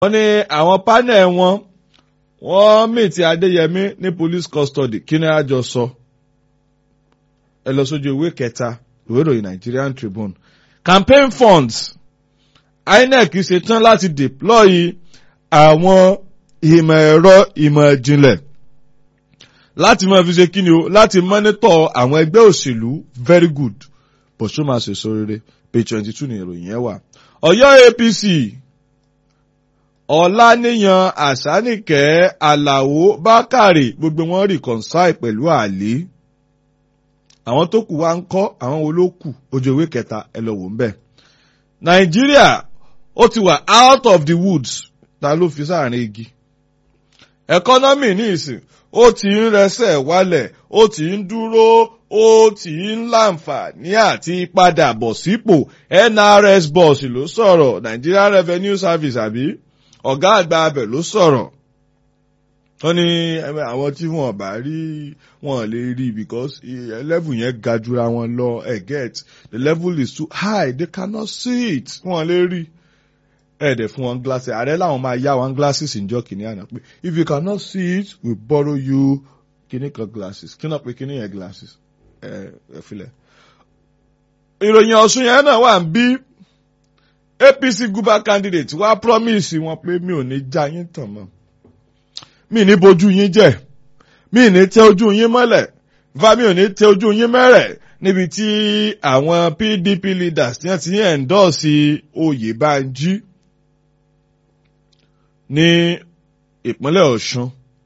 wọ́n ní àwọn panel wọn wọ́n mìtì adéyẹmí ní police custody kí ni àjọ sọ ẹ lọ sójú ìwé kẹta ìwé ìròyìn Nigerian Tribune campaign funds INEC ṣetán láti deploy àwọn ìmọ̀ ẹ̀rọ ìmọ̀ ìjìnlẹ̀ láti máa fi ṣe kí ni o láti mọ́nítọ̀ àwọn ẹgbẹ́ òṣèlú very good bó ṣó máa ṣèṣọ rere page twenty two ni ìròyìn yẹn wà. Ọ̀yọ́ APC Ọláníyan Àṣánìkẹ́ Àlàó Bákàrè gbogbo wọn reconcile pẹ̀lú Àlí àwọn tó kù wá ń kọ́ àwọn wo ló kù ojú ewé kẹta ẹ lọ wò ń bẹ̀. Nàìjíríà ó ti wà out of the woods ta ló fi sáàrin igi. Ẹkọ́nọ́mì ní ìsìn ó ti ń rẹsẹ̀ wálẹ̀ ó ti ń dúró ó ti ń láǹfààní àti padà bọ̀ sípò NRS boss ló sọ̀rọ̀ Nigeria Revenue Service àbí ọ̀gá àgbà abẹ ló sọ̀rọ̀ wọ́n ní àwọn tí wọ́n bá rí wọn lè rí because level yẹn ga jura wọn lọ ẹ get the level is too high they cannot see it wọn lè rí ẹ̀ẹ́dẹ̀ fún wọn glasses ààrẹ làwọn máa yá wọn glasses ìjọ kìíní àná pé if you cannot see it we borrow you kìíní kan glasses kí náà pé kìíní yẹn glasses ẹ ẹ filẹ̀. ìròyìn ọ̀sùn yẹn náà wà ń bí APC guba candidate wá promise wọn pé mi ò ní já yín tàn mọ́ mi ní bojú yín jẹ́ mi ní tẹ ojú yín mọ́lẹ̀ va mi ò ní tẹ ojú yín mẹ́rẹ̀ níbi tí àwọn PDP leaders ti ń endorse Oyèbánjí ní ìpínlẹ̀ Ọ̀ṣun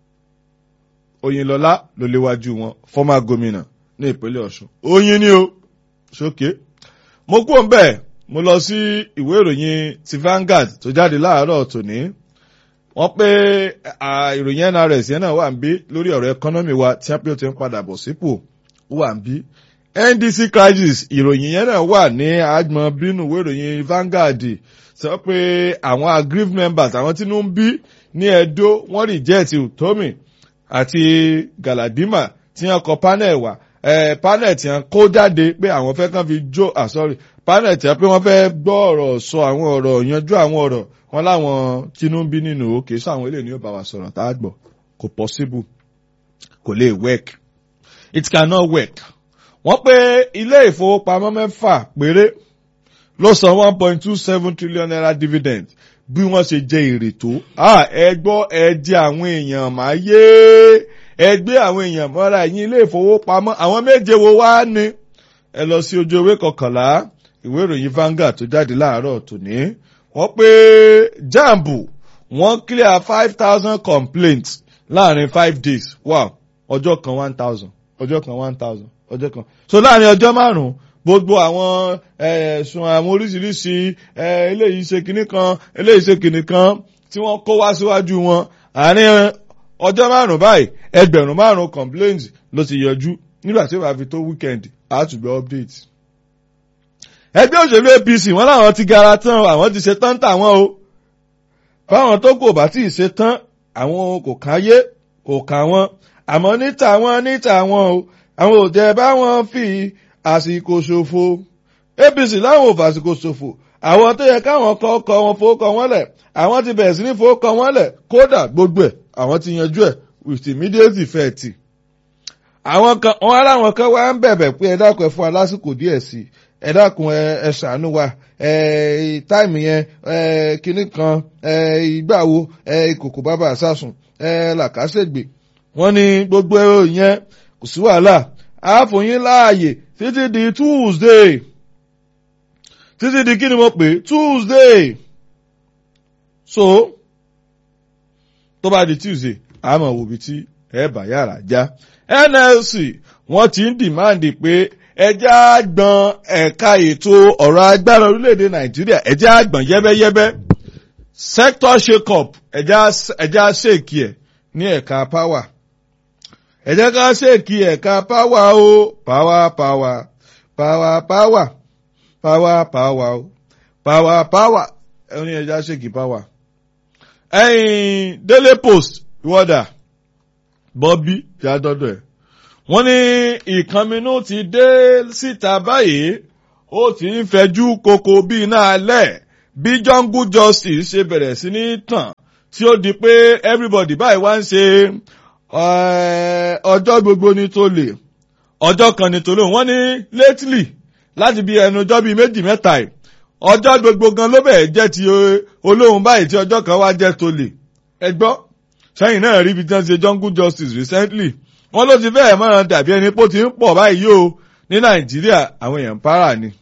Oyinlọlá ló léwájú wọn former gómìnà ní ìpínlẹ̀ Ọ̀ṣun oyin ni o sókè mo kú òun bẹ́ẹ̀ mo lọ sí ìwé ìròyìn ti Vanguard tó jáde láàárọ̀ tòní wọ́n pé ìròyìn NRS yẹn náà wà ń bí lórí ọ̀rọ̀ ẹkọ́nọ́mì wa tí wọ́n pé ó ti ń padà bọ̀ sípò wà ń bí NDC crisis ìròyìn yẹn náà wà ní àgbọn bínú ìwé ìròyìn Vanguard sọ pé àwọn aggrieved members àwọn tí ń bí ní Edo wọ́n reject Utomi àti Galadima tí wọ́n kọ panel wà eh, panel tí wọ́n kó jáde pé àwọn fẹ́ kàn fi jó ah sorry panel tí wọ́n pé wọ́n fẹ́ gbọ́ ọ̀rọ̀ sọ àwọn ọ̀rọ̀ yanjú àwọn ọ̀rọ̀ wọn láwọn Tinubu nínú òkè sọ àwọn eléyìí ni ó bá wa sọ̀rọ̀ tá a gbọ́ kò possible kò lè work it cannot work wọ́n pé ilé ìfowópamọ́ mẹ́fà péré ló san one point two seven trillion naira dividend bí wọ́n ṣe jẹ èrè tó ẹ gbọ́ ẹ jẹ àwọn èèyàn máa yé ẹ gbé àwọn èèyàn mọ́ra ẹ̀yìn ilé ìfowópamọ́ àwọn méje wo wá ní ẹ lọ sí ojú ewé kọkànlá ìwé ìròyìn Vanguard tó jáde láàárọ̀ tòní wọ́n pé jambu wọ́n clear five thousand complaints láàrin five days wow ọjọ́ kan one thousand ọjọ́ kan one thousand ọjọ́ kan so láàrin ọjọ́ márùn-ún gbogbo àwọn ẹ̀sùn àwọn oríṣiríṣi eléyìí ṣe kinní kan eléyìí ṣe kinní kan tí wọ́n kó wá síwájú wọn àárín ọjọ́ márùn-ún báyìí ẹgbẹ̀rún márùn-ún complaints ló ti yọjú nígbà tí ó bá fi tó weekend àtúgbẹ́ update. ẹgbẹ́ òṣèlú APC wọ́n láwọn ti gara tán àwọn ti ṣe tán tàwọn o fáwọn tó kò bá tí ì ṣe tán àwọn kò káyé kò kà wọ́n àmọ́ níta wọn níta wọn o àwọn ò jẹ́ báwọn fi àsìkò ṣòfò APC láwọn ò fàsìkò ṣòfò àwọn tó yẹ káwọn kọ ọkọ wọn fowókọ wọn lẹ̀ àwọn ti bẹ̀rẹ̀ sí ní fowókọ wọn lẹ̀ kódà gbogbo ẹ̀ àwọn ti yanjú ẹ̀ with immediate effect. àwọn kan wọn aláwọn kan wá ń bẹ̀bẹ̀ pé ẹ dákun ẹ fún wa lásìkò díẹ̀ sí i ẹ dákun ẹ ṣàánú wa ẹ táìmù yẹn ẹ kinní kan ẹ ìgbà wo ẹ ìkòkò bàbà àsásùn ẹ làkàṣègbè wọ́n ní gbogbo yẹn kò sí wàhálà a fún yín láàyè títí di Tuesday títí di kí ni mo pè Tuesday so tó bá di Tuesday àmọ́ òbí tí ẹ bá yàrá já NLC wọ́n ti ń dìmáàndì pé ẹjẹ́ àgbọn ẹ̀ka ètò ọ̀rọ̀ agbára orílẹ̀-èdè Nàìjíríà ẹjẹ́ àgbọn yẹ́bẹ́yẹ́bẹ́ sector shake up ẹjẹ́ àṣèkì ẹ̀ ní ẹ̀ka power ẹ jẹ́ ká ṣèkì ẹ̀ka páwà o páwà páwà páwà páwà páwà páwà o páwà páwà ẹni ẹ jẹ́ ṣèkì páwà. ẹ̀yin Daily Post ìwọ́dà Bobby jádọ́dọ̀ ẹ̀ wọ́n ní ìkànnínú ti dé síta báyìí ó ti ń fẹjú koko bí iná alẹ́ bí jungle justice ṣe bẹ̀rẹ̀ sí ní tàn tí ó di pé everybody báyìí wá ń ṣe ọjọ́ gbogbo ní tó lè ọjọ́ kan ní tó lóun wọ́n ní lately láti bí ẹnu ọjọ́ bíi méjì mẹ́ta yìí ọjọ́ gbogbo gan ló bẹ̀rẹ̀ jẹ́ ti olóhùn báyìí tí ọjọ́ kan wá jẹ́ tó lè ẹ gbọ́ sẹ́yìn náà rí ibi tí wọ́n ṣe jungle justice recently wọ́n ló ti fẹ́ẹ̀ mọ́ra dàbí ẹni pé ó ti ń pọ̀ báyìí o ní nàìjíríà àwọn èèyàn para ni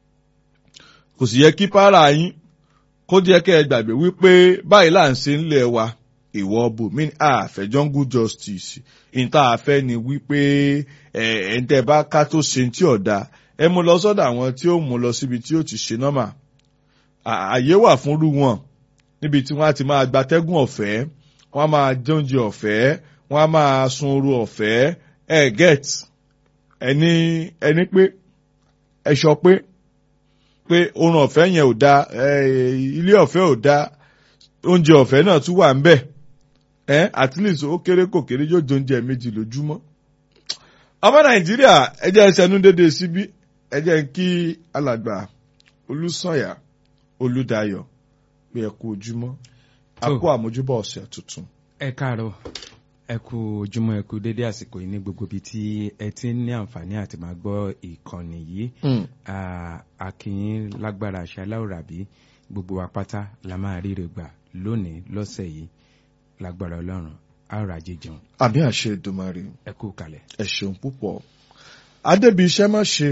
kò sì yẹ kí para yín kó jẹ́ kẹ́ ẹ gbàgbé wípé báyìí là ń ṣe ńlẹ̀ wa ìwọ bùnmí àfẹ́ jungle justice ìta àfẹ́ ni wípé ẹ̀ ń tẹ́ bá ká tó ṣe tí ọ̀dà ẹ mú lọ sọ́dọ̀ àwọn tí ó mú lọ síbi tí ó ti ṣe nọ́mà àyè wà fúnrú wọn níbi tí wọ́n á ti máa gbatẹ́gùn ọ̀fẹ́ wọ́n á máa jẹunjẹ ọ̀fẹ́ wọ́n á máa sun oru ọ̀fẹ́ ẹ get ẹni ẹni pé ẹ sọ pé pé oorun ọ̀fẹ́ yẹn ò da ilé ọ̀fẹ́ ò da oúnjẹ ọ̀fẹ́ náà tún wà ń bẹ̀ ẹ at least ó kéré kò kéré yóò jẹ oúnjẹ méjì lójúmọ́ ọmọ nàìjíríà ẹ jẹ́ ẹsẹ̀ nú dédé síbí ẹ jẹ́ kí alàgbà olùsànyà olùdayọ̀ pé ẹ kú ojúmọ́ a kú àmójúbọ̀ ọ̀sẹ̀ tuntun. ẹ káàárọ̀ ẹ kú ojúmọ́ ẹ kú dédé àsìkò yìí ní gbogbo ibi tí ẹ ti ní àǹfààní àti máa gbọ́ ìkànnì yìí akínyín lágbára àṣà aláwòrábí gbogbo wa pátá la máa ríre gbà lónìí lọ́sẹ̀ yìí lágbára ọlọ́run àrò ajé jẹun. àmì àṣẹ ìdùmarè ẹ kú kalẹ̀. ẹ ṣeun púpọ̀ adébí iṣẹ́ má ṣe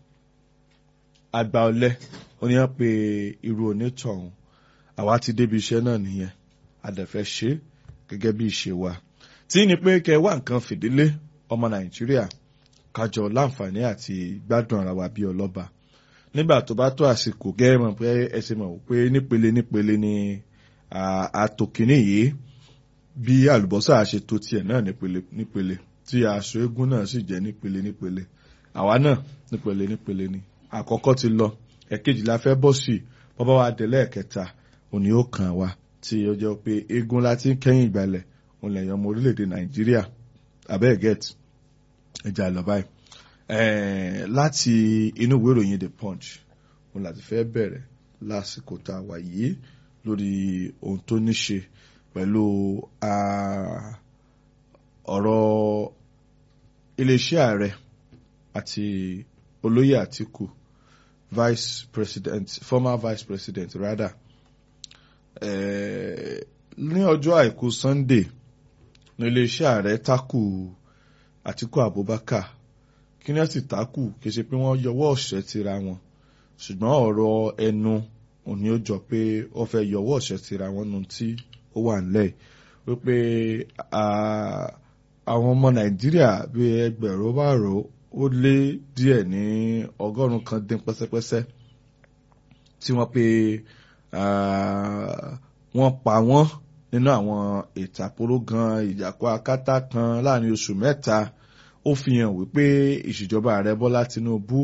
àgbà ọ̀lẹ oníyàn pé irú onítọ̀hún àwa ti débi iṣẹ́ náà nìyẹn àdẹ̀fẹ́ ṣe gẹ́gẹ́ bí ìṣe wa tí ní pé kẹ wá nǹkan fìdílé ọmọ nàìjíríà kájọ láǹfààní àti gbádùn ara wa bí ọlọ́ba nígbà tó bá tó àsìkò gẹ́rẹ́ pé ẹ ṣe mọ̀ pé nípele nípele ni àtòkìní yìí bí àlùbọ́sà ṣe tó tiẹ̀ náà nípele nípele tí aṣọ eégún náà sì jẹ́ nípele nípele àwa náà nípele nípele ni àkọ́kọ́ ti lọ ẹ̀kejì la fẹ́ bọ́ sí bọ́bá wa délẹ̀ ẹ̀kẹta òní ó kàn wá tí ó jẹ́ pé eégún láti kẹ́yìn ìgbàlẹ̀ òun lẹ̀yìn ọmọ orílẹ̀-èdè nàìjíríà abẹ́ get ẹja lọ báyìí láti inú ìwé ìròyìn the punch òun láti fẹ́ bẹ̀rẹ̀ lásìkò tá a wà yìí lórí ohun tó ní ṣe pẹ̀lú ọ̀rọ̀ iléeṣẹ́ ààrẹ àti olóyè àtìkù vice president former vice president rather ní ọjọ́ àìkú sunday ní iléeṣẹ́ ààrẹ takù àtìkù abubakar kí ni wọ́n sì takù kì í ṣe pé wọ́n yọwọ́ ọ̀ṣẹ́ tira wọn ṣùgbọ́n ọ̀rọ̀ ẹnu òní ó jọ pé wọ́n fẹ́ yọwọ́ ọ̀ṣẹ́ tira wọn nu tí ó wà nílẹ̀ wípé àwọn ọmọ nàìjíríà bíi ẹgbẹ̀rún márùn ó lé díẹ̀ ní ọgọ́rùn-ún kan dín pẹ́sẹ́pẹ́sẹ́ tí wọ́n pe wọ́n pa wọ́n nínú àwọn ìtàkùrọ̀ gan ìjàpá akátá kan láàrin oṣù mẹ́ta ó fi hàn wípé ìṣèjọba ààrẹ bọ́lá tinubu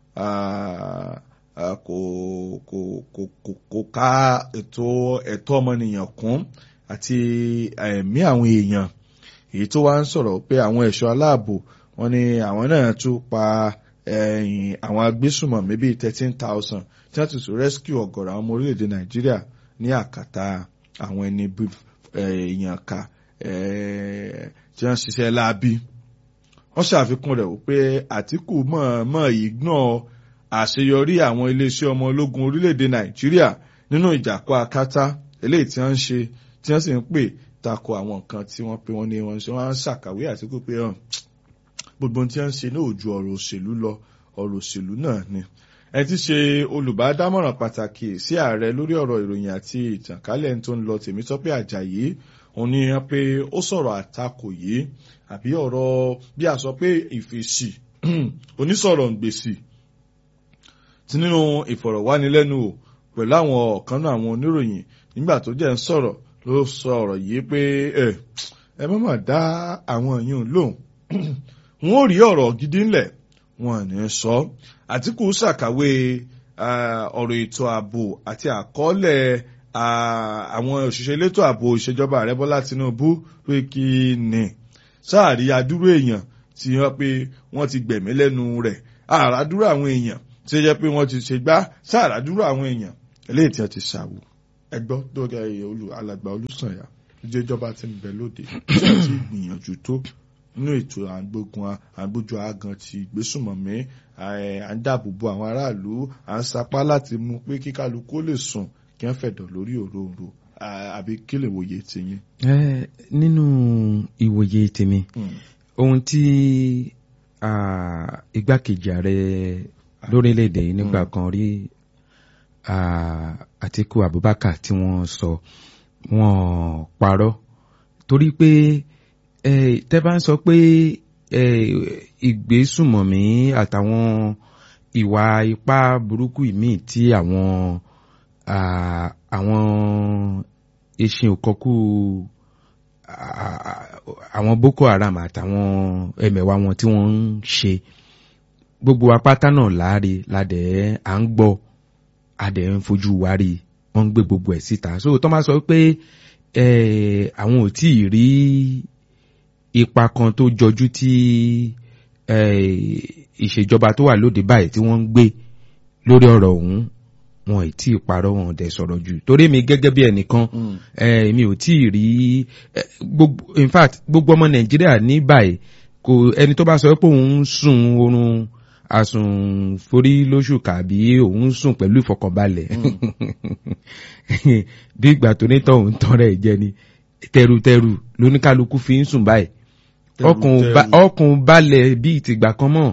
kò kò kò kò kò ká ètò ẹ̀tọ́ ọmọnìyàn kún àti ẹ̀mí àwọn èèyàn èyí tó wá ń sọ̀rọ̀ pé àwọn ẹ̀ṣọ́ aláàbò wọn ni àwọn náà tún pa àwọn agbésùmọ̀mí bíi thirteen thousand tí wọ́n ti tún rescue ọ̀gọ̀rọ̀ àwọn ọmọ orílẹ̀-èdè nàìjíríà ní àkàtà àwọn ẹni èèyàn ká tí wọ́n ṣiṣẹ́ láabi wọ́n ṣàfikún rẹ̀ wípé àtìkù mọ̀ọ́mọ̀ ignore àṣeyọrí àwọn iléeṣẹ́ ọmọ ológun orílẹ̀-èdè nàìjíríà nínú ìjàkọ́ akátá eléyìí tí wọ́n ń ṣe tí wọ́n sì ń pè tako àwọn nǹkan tí wọ́n pé wọ́n ní wọ́n ṣe wọ́n á ṣàkàwé àtìkù pé hàn gbogbo tí wọ́n ń ṣe náà ò ju ọ̀rọ̀ òṣèlú lọ ọ̀rọ̀ òṣèlú náà ni ẹ ti ṣe olùbádámọ̀ràn pàtàkì sí ààrẹ lórí ọ̀rọ̀ ìròyìn àti ìtànkálẹ̀ tó ń lọ Tèmítọ́pẹ́ Àjàyí òun ni wọ́n pé ó sọ̀rọ̀ àtakò yìí àbí ọ̀rọ̀ bí a sọ pé ìfèsì onísọ̀rọ̀ gbèsì tí nínú ìfọ̀rọ̀wánilẹ́nuwò pẹ̀lú àwọn ọ̀kan náà àwọn oníròyìn nígbà tó jẹ́ ń sọ̀rọ̀ ló sọ ọ̀rọ̀ yìí pé ẹ ẹ má mà dá àwọn èèyàn lóhùn wọn ò rí ọ̀rọ̀ gidi ńlẹ̀ wọn ní sọ Àtíkù ṣàkàwé ọ̀rọ̀ ètò ààbò àti àkọọ́lẹ̀ àwọn òṣìṣẹ́ elétò ààbò ìṣèjọba ààrẹ Bọ́lá Tinubu pé kí ni sáàrí adúrú èèyàn tí wọ́n pé wọ́n ti gbẹ̀mí lẹ́nu rẹ̀ àràdúró àwọn èèyàn tí ó jẹ́ pé wọ́n ti ṣe gbá sáàràdúró àwọn èèyàn eléyìí tí wọ́n ti ṣàwò ẹgbọ́ dókè olù alàgbà olùsànyà ìjọ ìjọba ti ń bẹ lóde tí wọ́n ti gbìyànjú tó nínú ètò àgbógun àgbójú àgàn ti ìgbésùnmọ̀mí à ń dáàbò bo àwọn aráàlú à ń sapá láti mú pé kíkálukú lè sùn kí wọ́n fẹ̀dọ̀ lórí òróǹro àbí kí lè wòye tiyín. ẹ nínú ìwòye tèmi ohun tí igbákejì ààrẹ lórílẹ̀‐èdè yìí nígbà kan rí Àtíkù Abubakar tí wọ́n sọ wọ́n parọ́ torí pé tẹ́ bá ń sọ pé ìgbésùmọ̀mí àtàwọn ìwà ipá burúkú ìmíì tí àwọn àwọn eṣin òkọkú àwọn Boko Haram àtàwọn ẹmẹ̀wà wọn tí wọ́n ń ṣe gbogbo apáta náà láre ládẹ̀ à ń gbọ́ adẹ̀ ń fojú wa rí wọ́n ń gbé gbogbo ẹ̀ síta so tó máa sọ pé àwọn ò tí ì rí ipa kan tó jọjú tí ìṣèjọba tó wà lóde báyìí tí wọ́n ń gbé lórí ọ̀rọ̀ ọ̀hún wọn ì tí ì parọ́ wọn dẹ̀ sọ̀rọ̀ jù torí mi gẹ́gẹ́ bí ẹnìkan mi ò tí ì rí in fact gbogbo ọmọ Nàìjíríà ní báyìí kò ẹni tó bá sọ pé òun ń sùn oorun àsùn forí lóṣù kàbí òun sùn pẹ̀lú ìfọkànbalẹ̀ bí ìgbà tó ní tọ̀hún tán rẹ̀ jẹ ni tẹrutẹru lóníkálukú fi ń sùn báyìí ọkùn balẹ̀ bí ìtìgbà kan mọ́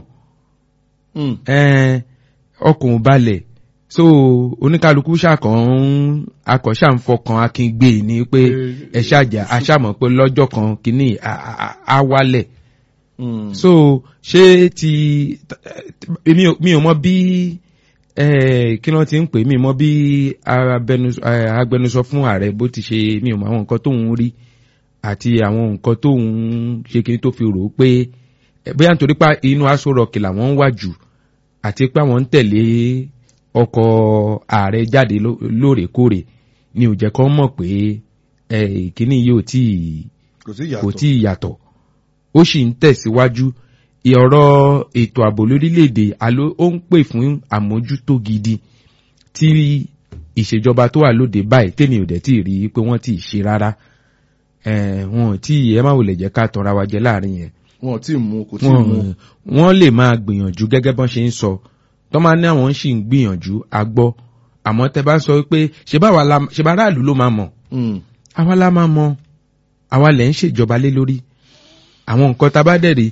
ọkùn balẹ̀ so oníkálukú ṣàkàn akọ̀ṣà ń fọkàn akíngbé ni pé ẹ ṣàjà aṣàmọ̀ pé lọ́jọ́ kan kìíní á wálẹ̀ so ṣé ti mi ò mọ bí kí wọ́n ti ń pè mí mọ bí agbẹnusọ fún ààrẹ bó ti ṣe mi ò mọ àwọn nǹkan tóun rí àti àwọn nǹkan tóun ṣe kí n tó fi rò ó pé bóyá nítorí pé inú aṣọ rọ̀kì làwọn ń wà jù àti pé àwọn ń tẹ̀lé ọkọ̀ ààrẹ jáde lóòrèkóòrè ni ò jẹ́ kó mọ̀ pé kíní yóò tí kò tí ì yàtọ̀ ó sì ń tẹ̀síwájú ọ̀rọ̀ ètò ààbò lórílẹ̀‐èdè àló ó ń pè fún àmójútó gidi tí ìṣèjọba tó wà lóde báyìí tèmi ò dẹ̀ tí ì rí pé wọ́n tí ì ṣe rárá wọn tí ẹ má wòlẹ̀ jẹ́ ká tọra wa jẹ láàrin yẹn. wọn tí ì mú kò tí ì mú. wọ́n lè máa gbìyànjú gẹ́gẹ́ bọ́n ṣe ń sọ tó máa ní àwọn sì ń gbìyànjú a gbọ́ àmọ́ tẹ bá sọ pé ṣe bá aráàlú ló máa mọ̀ àwa la máa mọ̀ àwa lẹ̀ ń ṣèjọba lé lórí àwọn nǹkan tá a bá dẹ̀ rí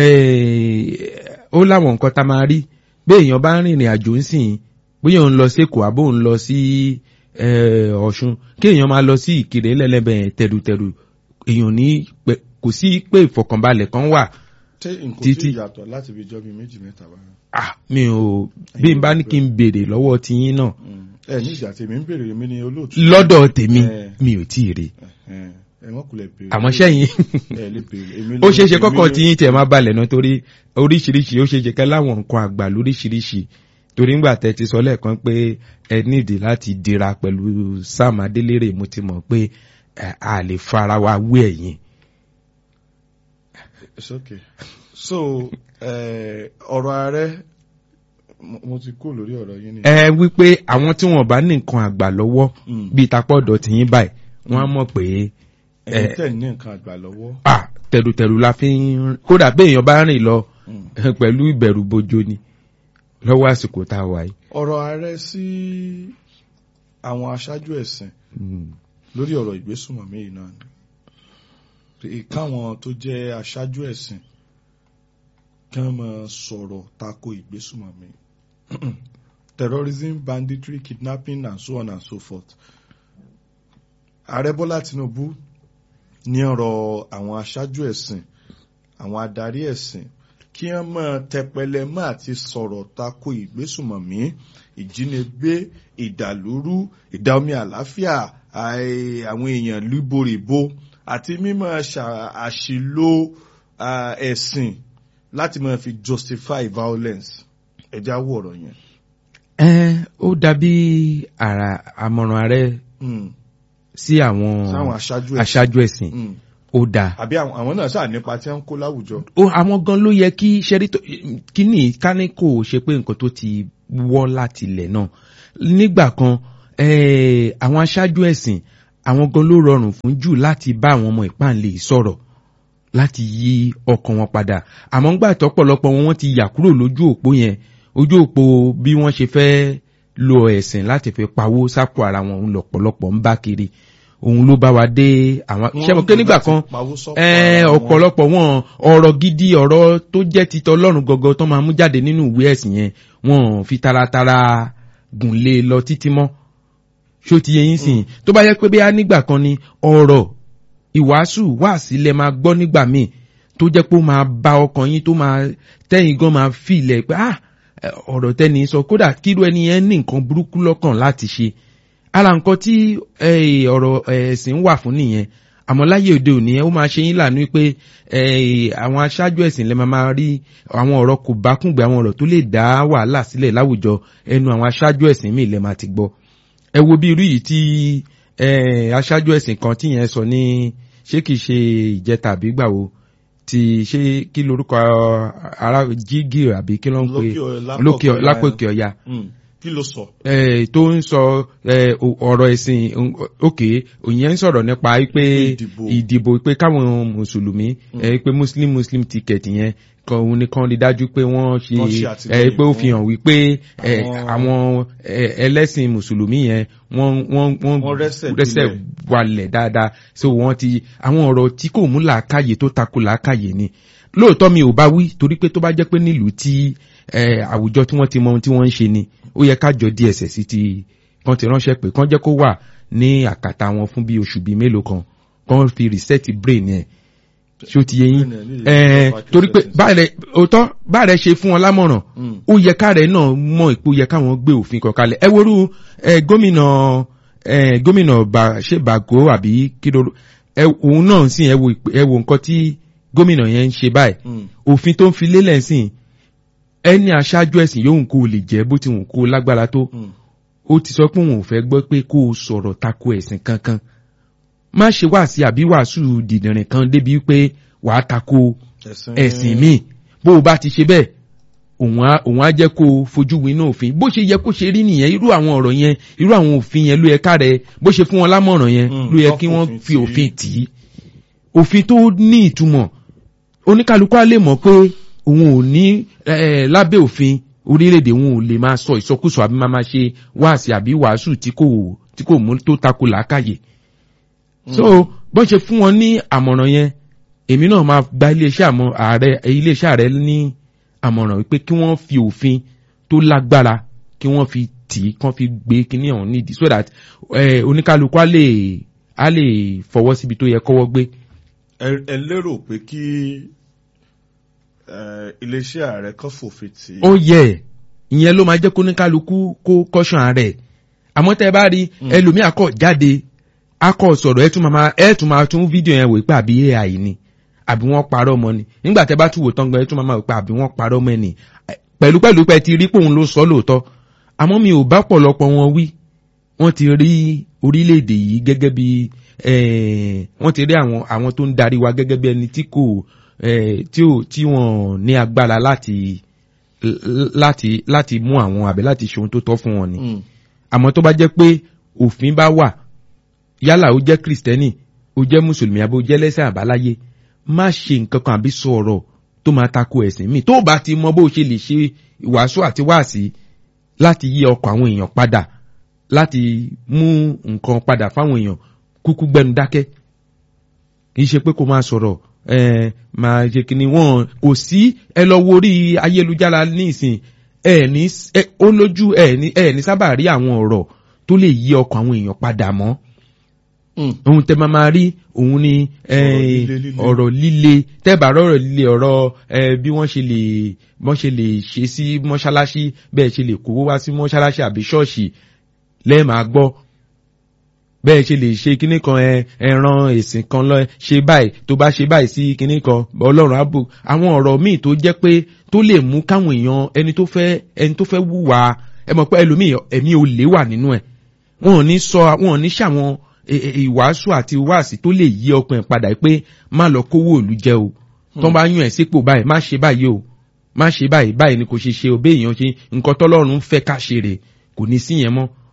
ó láwọn nǹkan tá a máa rí bí èèyàn bá ń rìnrìn àjò ń sìn bóyá òun lọ sí Èkó àbó òun lọ sí Ọ̀ṣun kí èèyàn máa lọ sí Ìkirè lẹ́lẹ́bẹ̀ tẹ̀rùtẹ̀rù èèyàn ní kò sí pé ìfọ̀kànbalẹ̀ kan wà títí yàtọ̀ láti fi jọ́ bí méjì mẹ́ta wá. ah mi ò bí n bá ní kí n béèrè lọ́wọ́ tiyín náà. ẹ ní ìjà tèmi ń béèrè mi ní olóòtú. lọ́dọ̀ tèmi mi ò tí ì rí àmọ́ sẹ́yìn ó ṣeé ṣe kọ́kọ́ tí yín tiẹ̀ máa balẹ̀ náà torí oríṣiríṣi ó ṣeé ṣe kẹ́ láwọn nǹkan àgbà lóríṣiríṣi torí ńgbà tẹ́ ti sọ lẹ́ẹ̀kan pé ẹ nídìí láti dira pẹ̀lú Sam Adélérè mo ti mọ̀ pé a lè fara wa wé ẹ̀yìn. it's okay so ọ̀rọ̀ ààrẹ mo ti kó lórí ọ̀rọ̀ yín ni. ẹ wípé àwọn tí wọn bá ní nǹkan àgbà lọ́wọ́ bíi tapọ̀dọ̀ tìyín báyìí wọ́n á mọ̀ pé ẹ̀yin tẹ̀ ní nǹkan àgbà lọ́wọ́. ah tẹ̀rùtẹ̀rù la fi ń kódà bí èèyàn bá rìn lọ pẹ̀lú ìbẹ̀rù bojo ni lọ́wọ́ àsìkò tá a wà yìí. ọ̀rọ̀ ààrẹ sí àwọn aṣáájú ẹ̀sìn lórí ọ̀rọ̀ ìgbésùnmọ̀mí yìí náà ni káwọn tó jẹ́ aṣáájú ẹ̀sìn kí wọ́n máa sọ̀rọ̀ tako ìgbésùnmọ̀mí terrorism banditry kidnapping and so on and so forth ààrẹ bọ́lá tinubu ní ọ̀rọ̀ àwọn aṣáájú ẹ̀sìn àwọn adarí ẹ̀sìn kí wọ́n máa tẹpẹlẹ mọ́ àti sọ̀rọ̀ tako ìgbésùmọ̀mí ìjínigbé ìdàlúrú ìdáomi àlàáfíà àwọn èèyàn líboríbo àti mímọ̀ àṣìlò ẹ̀sìn láti máa fi justify violence ẹja wọ ọ̀rọ̀ yẹn. ẹ ó dàbí àmọ̀ràn ààrẹ sí àwọn aṣáájú ẹ̀sìn ó dáa. àbí àwọn náà ṣáà nípa tí wọ́n ń kó láwùjọ. ó àwọn gan ló yẹ kí ṣẹ́rí kíní káníkò ṣe pé nǹkan tó ti wọ́ láti ilẹ̀ náà nígbà kan eh, àwọn aṣáájú ẹ̀sìn àwọn gan ló rọrùn fún jù láti bá àwọn ọmọ ìpáǹlẹ̀ sọ̀rọ̀ láti yí ọkàn wọn padà àmọ́ ńgbà tọ́pọ̀lọpọ̀ wọn wọ́n ti yà kúrò lójú òpó yẹn ojú òpó bí wọ́n ṣe fẹ́ lo ẹ̀sìn láti fi pawó sápò ara wọn òun lọ̀pọ̀lọpọ̀ ń bá kiri òun ló bá wa dé àwọn ṣẹ́mo pé nígbà kan ẹ ọ̀pọ̀lọpọ̀ wọn ọ̀rọ̀ gidi ọ̀rọ̀ tó jẹ́ titọ́ ọlọ́run gọ́gọ́ tó máa mú jáde nínú ìwé ẹ̀sìn yẹn wọn fi taratara gùn lé lọ títí mọ́ ṣó ti yẹ yín sìn tó bá yẹ pé bí a nígbà kan ni ọ̀rọ̀ ìwàásù wà sílẹ̀ máa gbọ́ nígbà míì tó jẹ́ pé ó máa ba ọkàn yín tó máa tẹ́yìn gan máa fi ilẹ̀ pé ah ọ̀rọ̀ tẹ́ni sọ kódà kírú ẹni yẹn ní nǹkan burúkú lọ́kàn láti ṣe ara nǹkan tí ọ̀rọ̀ ẹ̀sìn wà fún nìyẹn àmọ́ láyé òde òní ó máa ṣe yín lànà pé àwọn aṣáájú ẹ̀sìn lè máa rí àwọn ọ̀rọ̀ kò bá kúngbẹ́ àwọn ọ̀rọ̀ tó lè dá wàhálà sílẹ̀ láwùjọ ẹnu àwọn aṣáájú ẹ̀sìn míì lè máa ti gbọ́ ẹ wo bí irú yìí tí aṣáájú ẹ̀sìn kan tí yẹn sọ ní ṣé kìí ṣe ìjẹta àbí gbà wo ti ṣé kí lorúkọ ara jígì àbí kí ló ń pè lókè lápòkè ọ̀ya kí ló sọ. tó ń sọ ọ̀rọ̀ ẹ̀sìn òkè òyìn ń sọ̀rọ̀ nípa pé ìdìbò pé káwọn mùsùlùmí pé muslim muslim ticket yẹn kan òun nìkan rí dájú pé wọ́n ṣe pé ó fi hàn wípé àwọn ẹlẹ́sìn mùsùlùmí yẹn wọ́n wọ́n rẹ́sẹ̀ walẹ̀ dáadáa so wọ́n ti àwọn ọ̀rọ̀ tí kò mú làákàyè tó takò làákàyè ni lóòótọ́ mi ò bá wí torí pé tó bá jẹ́ pé nílùú tí àwùjọ tí wọ́n ti mọ ohun tí wọ́n ń ṣe ni ó yẹ kájọ DSS ti kan ti ránṣẹ́ pé kán jẹ́ kó wà ní àkàtà wọn fún bí oṣù bíi mélòó kan kán fi reset brain yẹn ṣé ó ti yẹ yín torí pé báyìí òótọ́ báyìí ṣe fún wọn lámọ̀ràn ó yẹ káàrẹ̀ náà mọ̀ ìpò yẹ káwọn gbé òfin kan kalẹ̀ ẹ worú gómìnà gómìnà ṣé bàgó àbí kíló òun náà sì ẹ wo nǹkan tí gómìnà yẹn ń ṣe báyìí òfin tó ń fi lélẹ̀ sìn ẹni aṣáájú ẹ̀sìn yóò kó o lè jẹ́ bó ti wù kó o lágbára tó ó ti sọ pé òun ò fẹ́ gbọ́ pé kó o sọ̀rọ̀ tako ẹ̀sìn kankan má ṣe wá sí àbí wàásù dìdìrín kan débi pé wàá tako ẹ̀sìn míì bó o bá ti ṣe bẹ́ẹ̀ òun á jẹ́ kó o fojú winá òfin bó ṣe yẹ kó ṣe rí nìyẹn irú àwọn ọ̀rọ̀ yẹn irú àwọn òfin yẹn ló yẹ ká rẹ bó ṣe fún wọn lámọ̀ràn yẹn ló yẹ kí wọ́n fi òfin tì í òfin tó ní ìtumọ̀ oníkálukú á lè mọ̀ pé òun ò ní lábẹ́ òfin orílẹ̀-èdè òun ò lè máa sọ ìsọkúsọ àbí máa máa ṣe wáàsí àbí wàásù tí kò tí kò mú tó tako làákàyè. so bọ́n ṣe fún wọn ní àmọ̀ràn yẹn èmi náà máa gba iléeṣẹ́ àmọ́ ààrẹ iléeṣẹ́ ààrẹ ní àmọ̀ràn wípé kí wọ́n fi òfin tó lágbára kí wọ́n fi tì í kán fi gbé kíní ọ̀hún nídìí so that oníkálukú á lè á lè fọwọ́ síbi tó yẹ kọ́wọ́ gbé. ẹ lérò pé kí iléeṣẹ́ ààrẹ kan fòfin tì í. ó yẹ ìyẹn ló máa jẹ́ kó ní kálukú kó kọ́ṣán ààrẹ àmọ́ tẹ́ ẹ bá rí ẹlòmíà kọ̀ jáde akọ̀ sọ̀rọ̀ ẹ tún máa ẹ tún máa tún fídíò yẹn wò pé àbí AI ni àbí wọ́n parọ́ mọ́ ni nígbà tẹ́ bá tún wò tán gan ẹ tún máa wò pé àbí wọ́n parọ́ mọ́ ni pẹ̀lú pẹ̀lú pẹ̀ ti rí pé òun ló sọ lóòótọ́ àmọ́ mi ò bá pọ̀lọpọ̀ wọn wí wọ́n ti rí orílẹ̀-èdè yìí gẹ́gẹ́ bí wọ́n ti rí àwọn àwọn tó ń darí wa gẹ́gẹ́ bí ẹni tí kò tí ò tí wọ́n ní agbára láti láti láti mú àwọn àbí láti ṣe ohun tó tọ́ fún wọn ni àmọ́ tó bá jẹ́ pé òfin bá wà yálà ó jẹ́ kristẹni ó jẹ́ mùsùlùmí àbí ó jẹ́ lẹ́sẹ̀ àbáláyé má ṣe nǹkan kan àbí sọ ọ̀rọ̀ tó máa tako ẹ̀sìn míì tó bá ti mọ bó ṣe lè ṣe ìwàásù àti wáàsí láti yí ọkọ̀ àwọn èèyàn padà láti mú nǹkan padà fáwọn èèyàn kúkú gbẹnu dákẹ́ kì í ṣe pé kó máa sọ̀rọ̀ ẹ máa ṣe kí ni wọn kò sí ẹ lọ wo orí ayélujára nísìn ẹ ní ó lójú ẹ ní ẹ ní sábà rí àwọn ọ̀rọ̀ tó lè yí ọkàn àwọn èèyàn padà mọ́ ohun tẹ máa rí òun ni ọ̀rọ̀ líle tẹ́bà rọ̀rọ̀ líle ọ̀rọ̀ bí wọ́n ṣe lè wọ́n ṣe lè ṣe sí mọ́ṣáláṣí bẹ́ẹ̀ ṣe lè kówó wá sí mọ́ṣáláṣí àbí ṣọ́ọ̀ṣì lẹ́ẹ̀máa gbọ́ bẹ́ẹ̀ ṣe lè ṣe kinní kan ẹran èsìn kan lọ ṣe báyìí tó bá ṣe báyìí sí kinní kan ọlọ́run àbò àwọn ọ̀rọ̀ míì tó jẹ́ pé tó lè mú káwọn èèyàn ẹni tó fẹ́ ẹni tó fẹ́ wùwà ẹ mọ̀ pé ẹlòmíì ẹ̀mí olè wà nínú ẹ̀ wọn ò ní sọ wọn ò ní ṣàwọn ìwàásù àti wáàsí tó lè yí ọkàn ẹ̀ padà pé má lọ kówó òlu jẹ o tó bá yún ẹ̀ sípò báyìí má ṣe báyìí o má ṣe báyìí báyìí ni kò ṣe ṣe òbí èèyàn ṣe nǹkan tọ́lọ́run fẹ́ ká ṣe rè kò ní sí yẹn mọ́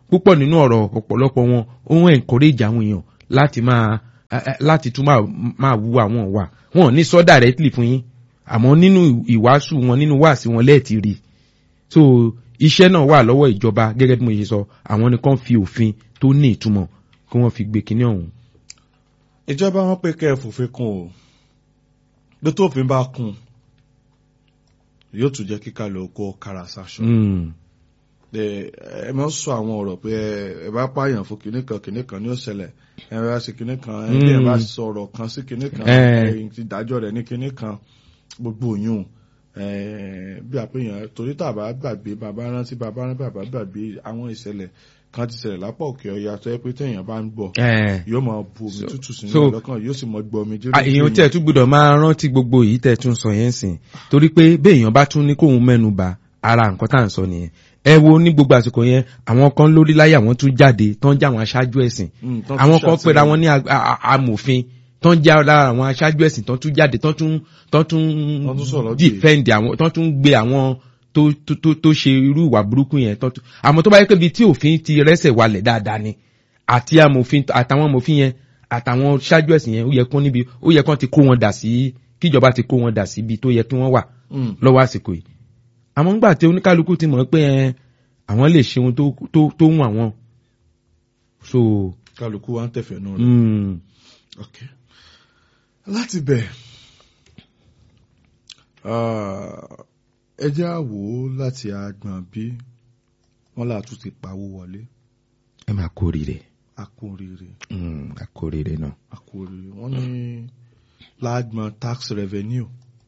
púpọ̀ nínú ọ̀rọ̀ ọ̀pọ̀lọpọ̀ wọn ó ń encourage àwọn èèyàn láti máa eh, eh, láti tún máa máa wu àwọn wà wọn ò ní sọ directly fún yín àmọ́ nínú ìwàásù wọn nínú wàásù wọn lẹ́ẹ̀tì rí so iṣẹ́ náà wà lọ́wọ́ ìjọba gẹ́gẹ́ bí mo ṣe sọ àwọn nìkan fi òfin tó ní ìtumọ̀ kí wọ́n fi gbé kinní ọ̀hún. ìjọba wọn pé kẹ́ ẹ fòfin kún o bí tófin bá kún yóò tún jẹ́ kíkà lọ kó kára sáṣọ. Mm. ẹ ẹ máa ń sọ àwọn ọ̀rọ̀ pé ẹ- ẹ bá pààyàn fún kinní kan kinní kan ní ó ṣẹlẹ̀ ẹ bá ṣe kinní kan ẹ bí ẹ bá Mm. sọ̀rọ̀ kan sí kinní kan Eh. ẹ ti dájọ́ rẹ̀ ní kinní kan gbogbo òyìn bí àpéyàn torí tàbá gbàgbé bàbá rántí bàbá rántí bàbá gbàgbé àwọn ìṣẹ̀lẹ̀ kan ti ṣẹlẹ̀ lápá òkè ọya tó yẹ pé téèyàn bá ń gbọ́ Eh. yóò máa bu omi So- tútù sínú so- ọlọ́kàn yóò sì mọ gbọ́ omi jẹ́ Ah, èèyàn tẹ̀ tún gbọ́dọ̀ máa rántí gbogbo èyí tẹ̀ tún sọ yẹn sìn torí pé béèyàn bá tún ní kóun mẹ́nu bà ara nǹkan tá à ń sọ nìyẹn ẹ wo ní gbogbo àsìkò yẹn àwọn kan lórí láyé àwọn tún jáde tán jẹ́ àwọn aṣáájú ẹ̀sìn àwọn kan pera wọn ní a- a- a- amòfin tán jẹ́ lára àwọn aṣáájú ẹ̀sìn tán tún jáde tán tún tán tún Tán tún sọ̀rọ̀ gbé. defend àwọn tán tún gbé àwọn tó tó tó tó ṣe irú ìwà burúkú yẹn tán tún àmọ́ tó bá yẹ pé ibi tí òfin ti rẹ́sẹ̀ walẹ̀ dáadáa ni àti amòfin àtàwọn amòfin yẹn àtàwọn ṣáájú ẹ̀sìn yẹn ó yẹ kán níbi ó yẹ kán ti kó wọn dà sí kíjọba ti kó wọn dà sí ibi tó yẹ kí wọ́n wà lọ́wọ́ àsìkò yìí àmọ́ ńgbà tí oníkálukú ti mọ̀ pé ẹ, àwọn lè ṣe ohun tó tó tó wù àwọn so kálukú wa ń tẹ̀fẹ̀ nù rẹ̀. mm, Okay. láti bẹ̀ ah, ẹ jẹ́ á wò ó láti agbọ̀n bí wọ́n là tún ti pawó wọlé ẹ máa kórìíre akóríire mm, akórìíre náà akóríire wọ́n ní lágbọ̀n tax revenue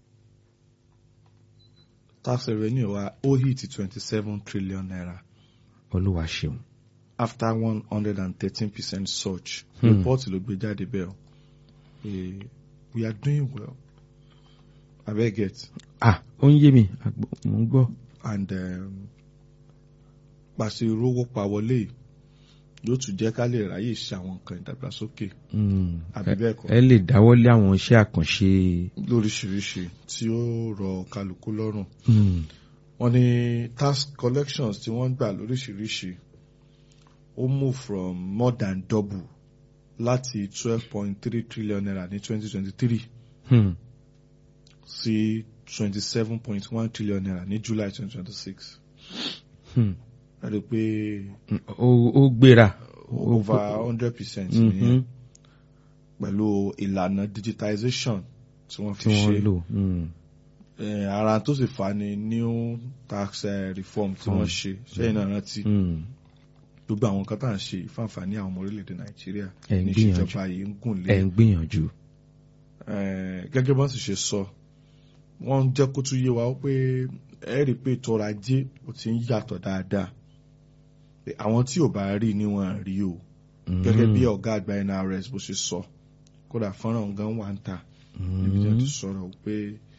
tax revenue wa ó hit twenty seven trillion naira olúwa ṣeun after one hundred and thirteen percent surge Hmm. report ló gbé jáde bẹ́ẹ̀ o Eh, we are doing well abeg get ah ó ń yé mi àgbọ̀- mò ń gbọ́ and um, pàṣẹ rówó pa wọlé yìí yóò tún jẹ́ ká lè ráyè ṣe àwọn nǹkan ìdàgbàsókè Mm, àbí bẹ́ẹ̀ kọ́ ẹ lè dáwọ́lé àwọn iṣẹ́ àkànṣe lóríṣiríṣi tí ó rọ kálukú lọ́rùn mm, wọ́n ní tax collections tí wọ́n ń gbà lóríṣiríṣi ó move from more than double láti twelve point three trillion naira ní twenty twenty three mm, sí twenty seven point one trillion naira ní july twenty twenty six mm. ẹ rí i pé ó ó gbéra Ó- over hundred percent Mhm, nìyẹn pẹ̀lú ìlànà digitization tí wọ́n tí fi wọ́n ṣe lò mm, Eh, ara tó sì fa ni new tax eh, reform tí wọ́n ṣe ṣẹ́yìn náà rántí mm. gbogbo àwọn nǹkan tá à ń ṣe ìfàǹfààní àwọn ọmọ orílẹ̀-èdè nàìjíríà Ẹ̀ ń ní gbìyànjú. ìṣèjọba yìí ń gùn lé ẹ ń gbìyànjú Eh, gẹ́gẹ́ bọ́n sì ṣe sọ wọ́n ń jẹ́ kó tún yé wa ó pé ẹ rí i pé ètò ọrọ̀ ajé ó ti ń yàtọ̀ dáadáa Pé àwọn tí ò bá rí ni wọ́n rí o gẹ́gẹ́ bí ọ̀gá àgbà NRS bó ṣe sọ kódà fọ́nrán gan wà ń ta níbi tí wọ́n ti sọ̀rọ̀ pé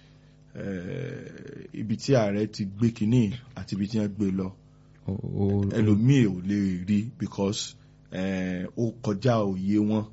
eh, ibi tí ààrẹ ti gbé kínní àti ibi tí wọ́n gbé lọ ẹlòmíì ò lè rí because eh, ó kọjá òye wọn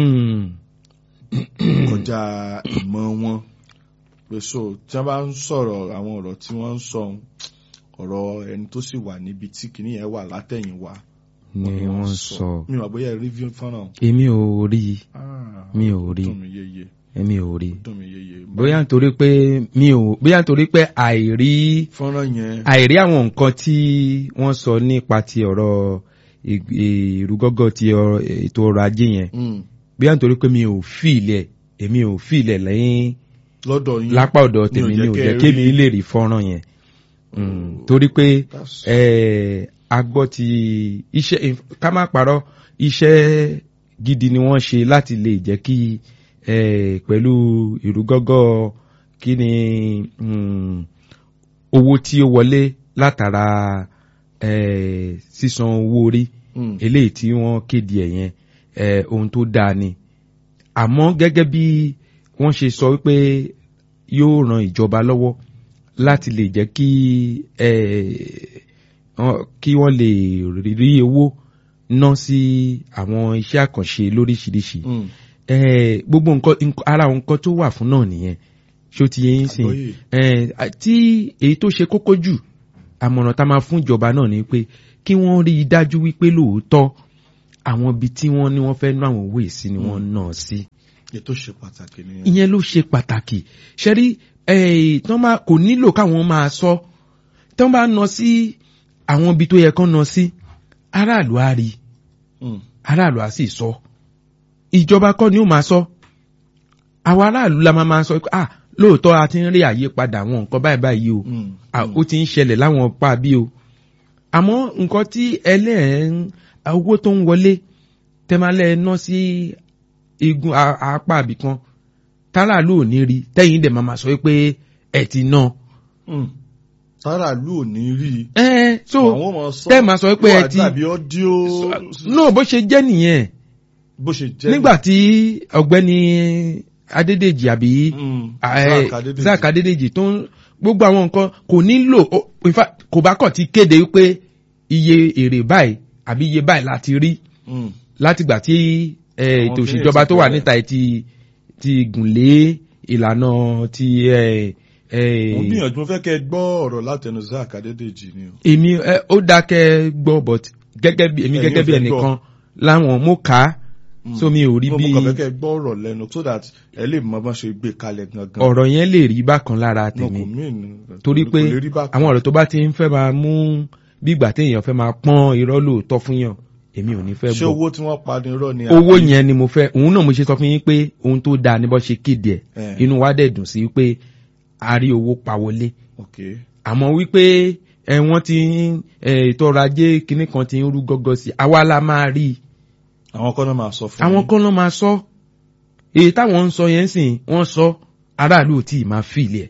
kọjá ìmọ̀ wọn pé so tí wọ́n bá ń sọ̀rọ̀ àwọn ọ̀rọ̀ tí wọ́n ń sọ ọ̀rọ̀ ẹni tó sì wà níbi tí kìíní yẹn wà látẹ̀yìn wá ni wọ́n sọ mi ò bóyá review fọ́nrán èmi ò rí Ah, mi ò rí dùn mí yéye èmi ò rí dùn mí yéye bóyá nítorí pé mi ò bóyá nítorí pé àìrí fọ́nrán yẹn àìrí àwọn nǹkan tí wọ́n sọ nípa ti ọ̀rọ̀ ì- ìrúgọ́gọ́ ti ọ̀rọ̀- ètò ọrọ̀ ajé yẹn mm, bóyá nítorí pé mi ò fi ilẹ̀ èmi ò fi ilẹ̀ lẹ́yìn lọ́dọ̀ yín lápá ọ̀dọ̀ tèmi ni ò jẹ́ kémi lè rí fọ́nrán yẹn Mm, torí pé That's- eh, a gbọ́ ti iṣẹ́ ká má parọ́ iṣẹ́ gidi ni wọ́n ṣe láti lè jẹ́ kí eh, pẹ̀lú ìrúgọ́gọ́ kí ni mm, owó tí ó wọlé látara eh, sísan owó orí mm, eléyìí tí wọ́n kéde ẹ̀ yẹn eh, ohun tó dáa ni àmọ́ gẹ́gẹ́ bí wọ́n ṣe sọ wípé yóò ran ìjọba lọ́wọ́ láti lè jẹ́ kí eh, wọ́n- kí wọ́n lè rí owó ná sí àwọn iṣẹ́ àkànṣe lóríṣiríṣi mm, eh, gbogbo nǹkan nǹkan- ara nǹkan tó wà fún náà nìyẹn ṣó ti yẹ yín sìn àgbọ́yé. eh, tí èyí tó ṣe kókó jù àmọ̀ràn tá a máa fún ìjọba náà ni pé kí wọ́n rí i dájú wípé lóòótọ́ àwọn ibi tí wọ́n ní wọ́n fẹ́ ná àwọn owó ìsí ni wọ́n ná sí. ètò ṣe pàtàkì nìyẹn. ìyẹn ló ṣe pàtàkì ṣẹ́rí tán bá kò nílò káwọn máa sọ tán bá ná sí àwọn ibi tó yẹ kán ná sí aráàlú á rí Mm. aráàlú á sì sọ ìjọba kọ́ ni ó máa sọ àwọn aráàlú la máa máa sọ pé ah lóòótọ́ a ti ń rí àyípadà àwọn nǹkan báyìí báyìí o Mm. Ah, ó ti ń ṣẹlẹ̀ láwọn pa bí o àmọ́ nǹkan tí ẹlẹ́ẹ̀ń owó tó ń wọlé tẹ́málẹ̀ ná sí igun a- apá àbí kan táràlú ò ní rí tẹ́yìn dẹ̀ máa ma sọ pé ẹ ti ná. Mm. táràlú ò ní rí i. ẹ so àwọn ọmọ sọ tẹ́ máa sọ pé ẹ wà ti dàbí ọdíò náà bó ṣe jẹ́ nìyẹn bó ṣe jẹ́ nígbà tí ọ̀gbẹ́ni Adédèjì àbí Mm. eh, Zack Adédèjì. Zack Adédèjì tó ń gbogbo àwọn nǹkan kò nílò ó- in fact, kò bá kọ̀ ti kéde wípé iye èrè báyìí àbí iye báyìí láti rí Mm. látìgbà tí eh, Àwọn ètò kìnìún òṣèjọba ti tó wà bẹ̀rẹ̀. níta yìí ti ti gùn lé ìlànà ti eh, eh, mo gbìyànjú mo fẹ́ kẹ́ ẹ gbọ́ ọ̀rọ̀ látẹnu Zack Adédèjì ni o. èmi eh, ó dákẹ́ gbọ́ but gẹ́gẹ́ bí èmi Ẹ̀yin gẹ́gẹ́ ò bí fẹ́ ẹnìkan láwọn mo kà á so mi ò rí mo bí mo kàn fẹ́ kẹ́ ẹ gbọ́ ọ̀rọ̀ lẹ́nu so that ẹ lè mọ bá ṣe gbé kalẹ̀ gangan. ọ̀rọ̀ yẹn lè rí bákan lára No, tèmi kò mean, torí kò pé lè rí bákan. àwọn ọ̀rọ̀ tó bá ti ń fẹ́ máa mú bí ìgbà téèyàn fẹ́ máa pọ́n irọ́ lóòótọ́ fún yàn èmi ò ní fẹ́ ṣé gbọ́ owó tí wọ́n pa ni irọ́ ni owó àbí- yẹn ni mo fẹ́ òun náà mo ṣe sọ fún yín pé ohun tó dáa ní bọ́ ṣe kéde ẹ̀ Eh. inú wa dẹ̀ dùn sí pé a rí owó pa wọlé Okay. àmọ́ wípé ẹ wọ́n ti ń ẹ, ètò ọrọ̀ ajé kinní kan ti ń rú gọ́gọ́ sí i àwa la máa rí i àwọn kan náà máa sọ fún àwọn yín. kan ló máa sọ èyí táwọn ń sọ yẹn sìn wọ́n sọ aráàlú ò tí ì máa fìlẹ̀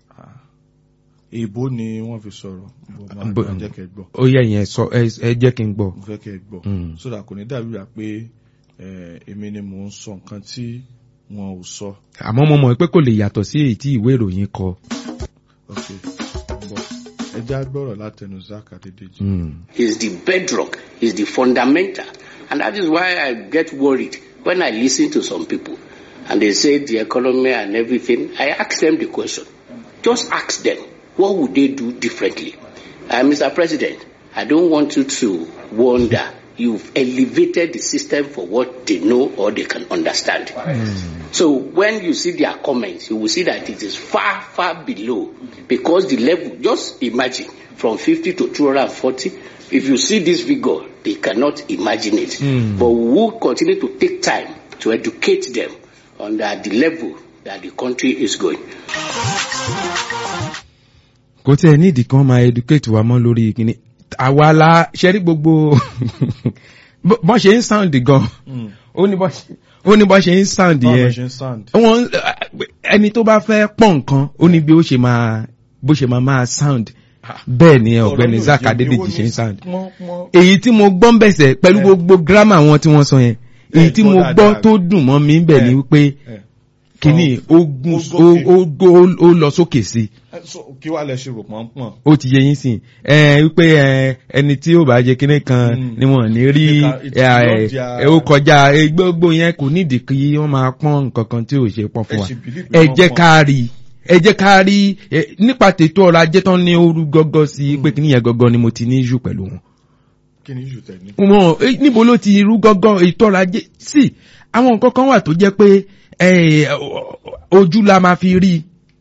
èèbó ni wọ́n fi sọ̀rọ̀ bó máa Bó- máa jẹ́ kẹ́ ẹ gbọ́ ó yẹ yẹn sọ ẹ ẹ jẹ́ kí n gbọ́. mo fẹ́ kẹ́ ẹ gbọ́ Mm. so that kò ní dàbí rà pé eh, èmi ni mò ń sọ nǹkan tí wọn ò sọ. àmọ́ mo mọ̀ pé kò lè yàtọ̀ sí èyí tí ìwé ìròyìn kọ. ok bọ ẹ já gbọ́rọ̀ látẹnu Zack Adédèjì. Mm. is the bedrock, is the fundamental. And that is why I get worried when I listen to some people and they say the economy and everything. I ask them the question. Just ask them, what would they do differently? Uh, Mr. President, I don't want you to wonder. You've elevated the system for what they know or they can understand. So when you see their comments, you will see that it is far, far below because the level, just imagine from 50 to 240. If you see this figure, they cannot imagine it. But we will continue to take time to educate them on the, the level that the country is going. kò tí ẹ nídìí kan máa educate wa mọ́ lórí kíní àwa la ṣẹ́rí gbogbo bọ́ bọ́ ṣe ń sound gan ó ní bọ́ ṣe- ó ní bọ́ ṣe ń sound báwo yẹn ló ṣe ń sound. wọ́n ẹni tó bá fẹ́ pọ̀ nǹkan ó ní bí ó ṣe máa bó ṣe máa máa sound bẹ́ẹ̀ ni ọ̀gbẹ́ni Ọ̀rọ̀ Zack yóò yé mi, Adédèjì owó ṣe ń ní sound pọ́n- pọ́n- èyí tí mo gbọ́ ń bẹ̀sẹ̀ pẹ̀lú Eh. gbogbo grammar wọn tí wọ́n sọ yẹn èyí tí gbọ́ mo dáadáa. gbọ́ tó dùn mọ́ mi ń bẹ̀ ni Eh. wípé Eh. kíní ó gùn Ó ó- ó ó- ó lọ sókè sí i Eh, so, kí wàá lẹ ṣe rò pọ́npọ́n. ó ti yẹ yín sìn ẹ wípé ẹ ẹni tí ó bá jẹ kíní kan Mm. ni wọn ní rí Ìka- ìtì ẹ, yóò di a- ẹ, ó kọjá ẹ, gbogbo yẹn kò nídìí kí wọn máa pọ́n nǹkan kan tí ò ṣe pọ́n fún Ẹ wa sì believe pé ẹ wọ́n jẹ́ pọ́n. ká rí ẹ jẹ́ ká rí ẹ, nípa tètò ọrọ̀ ajé tán ní ooru gọ́gọ́ sí pé kíní yẹn gọ́gọ́ ni mo ti ní jù pẹ̀lú wọn kí ni yóò tẹ̀ ní. wọn eh, níbo ló ti rú gọ́gọ́ ètò ọrọ̀ ajé sí àwọn nǹkan kan wà tó jẹ́ pé eh, ojú la máa fi rí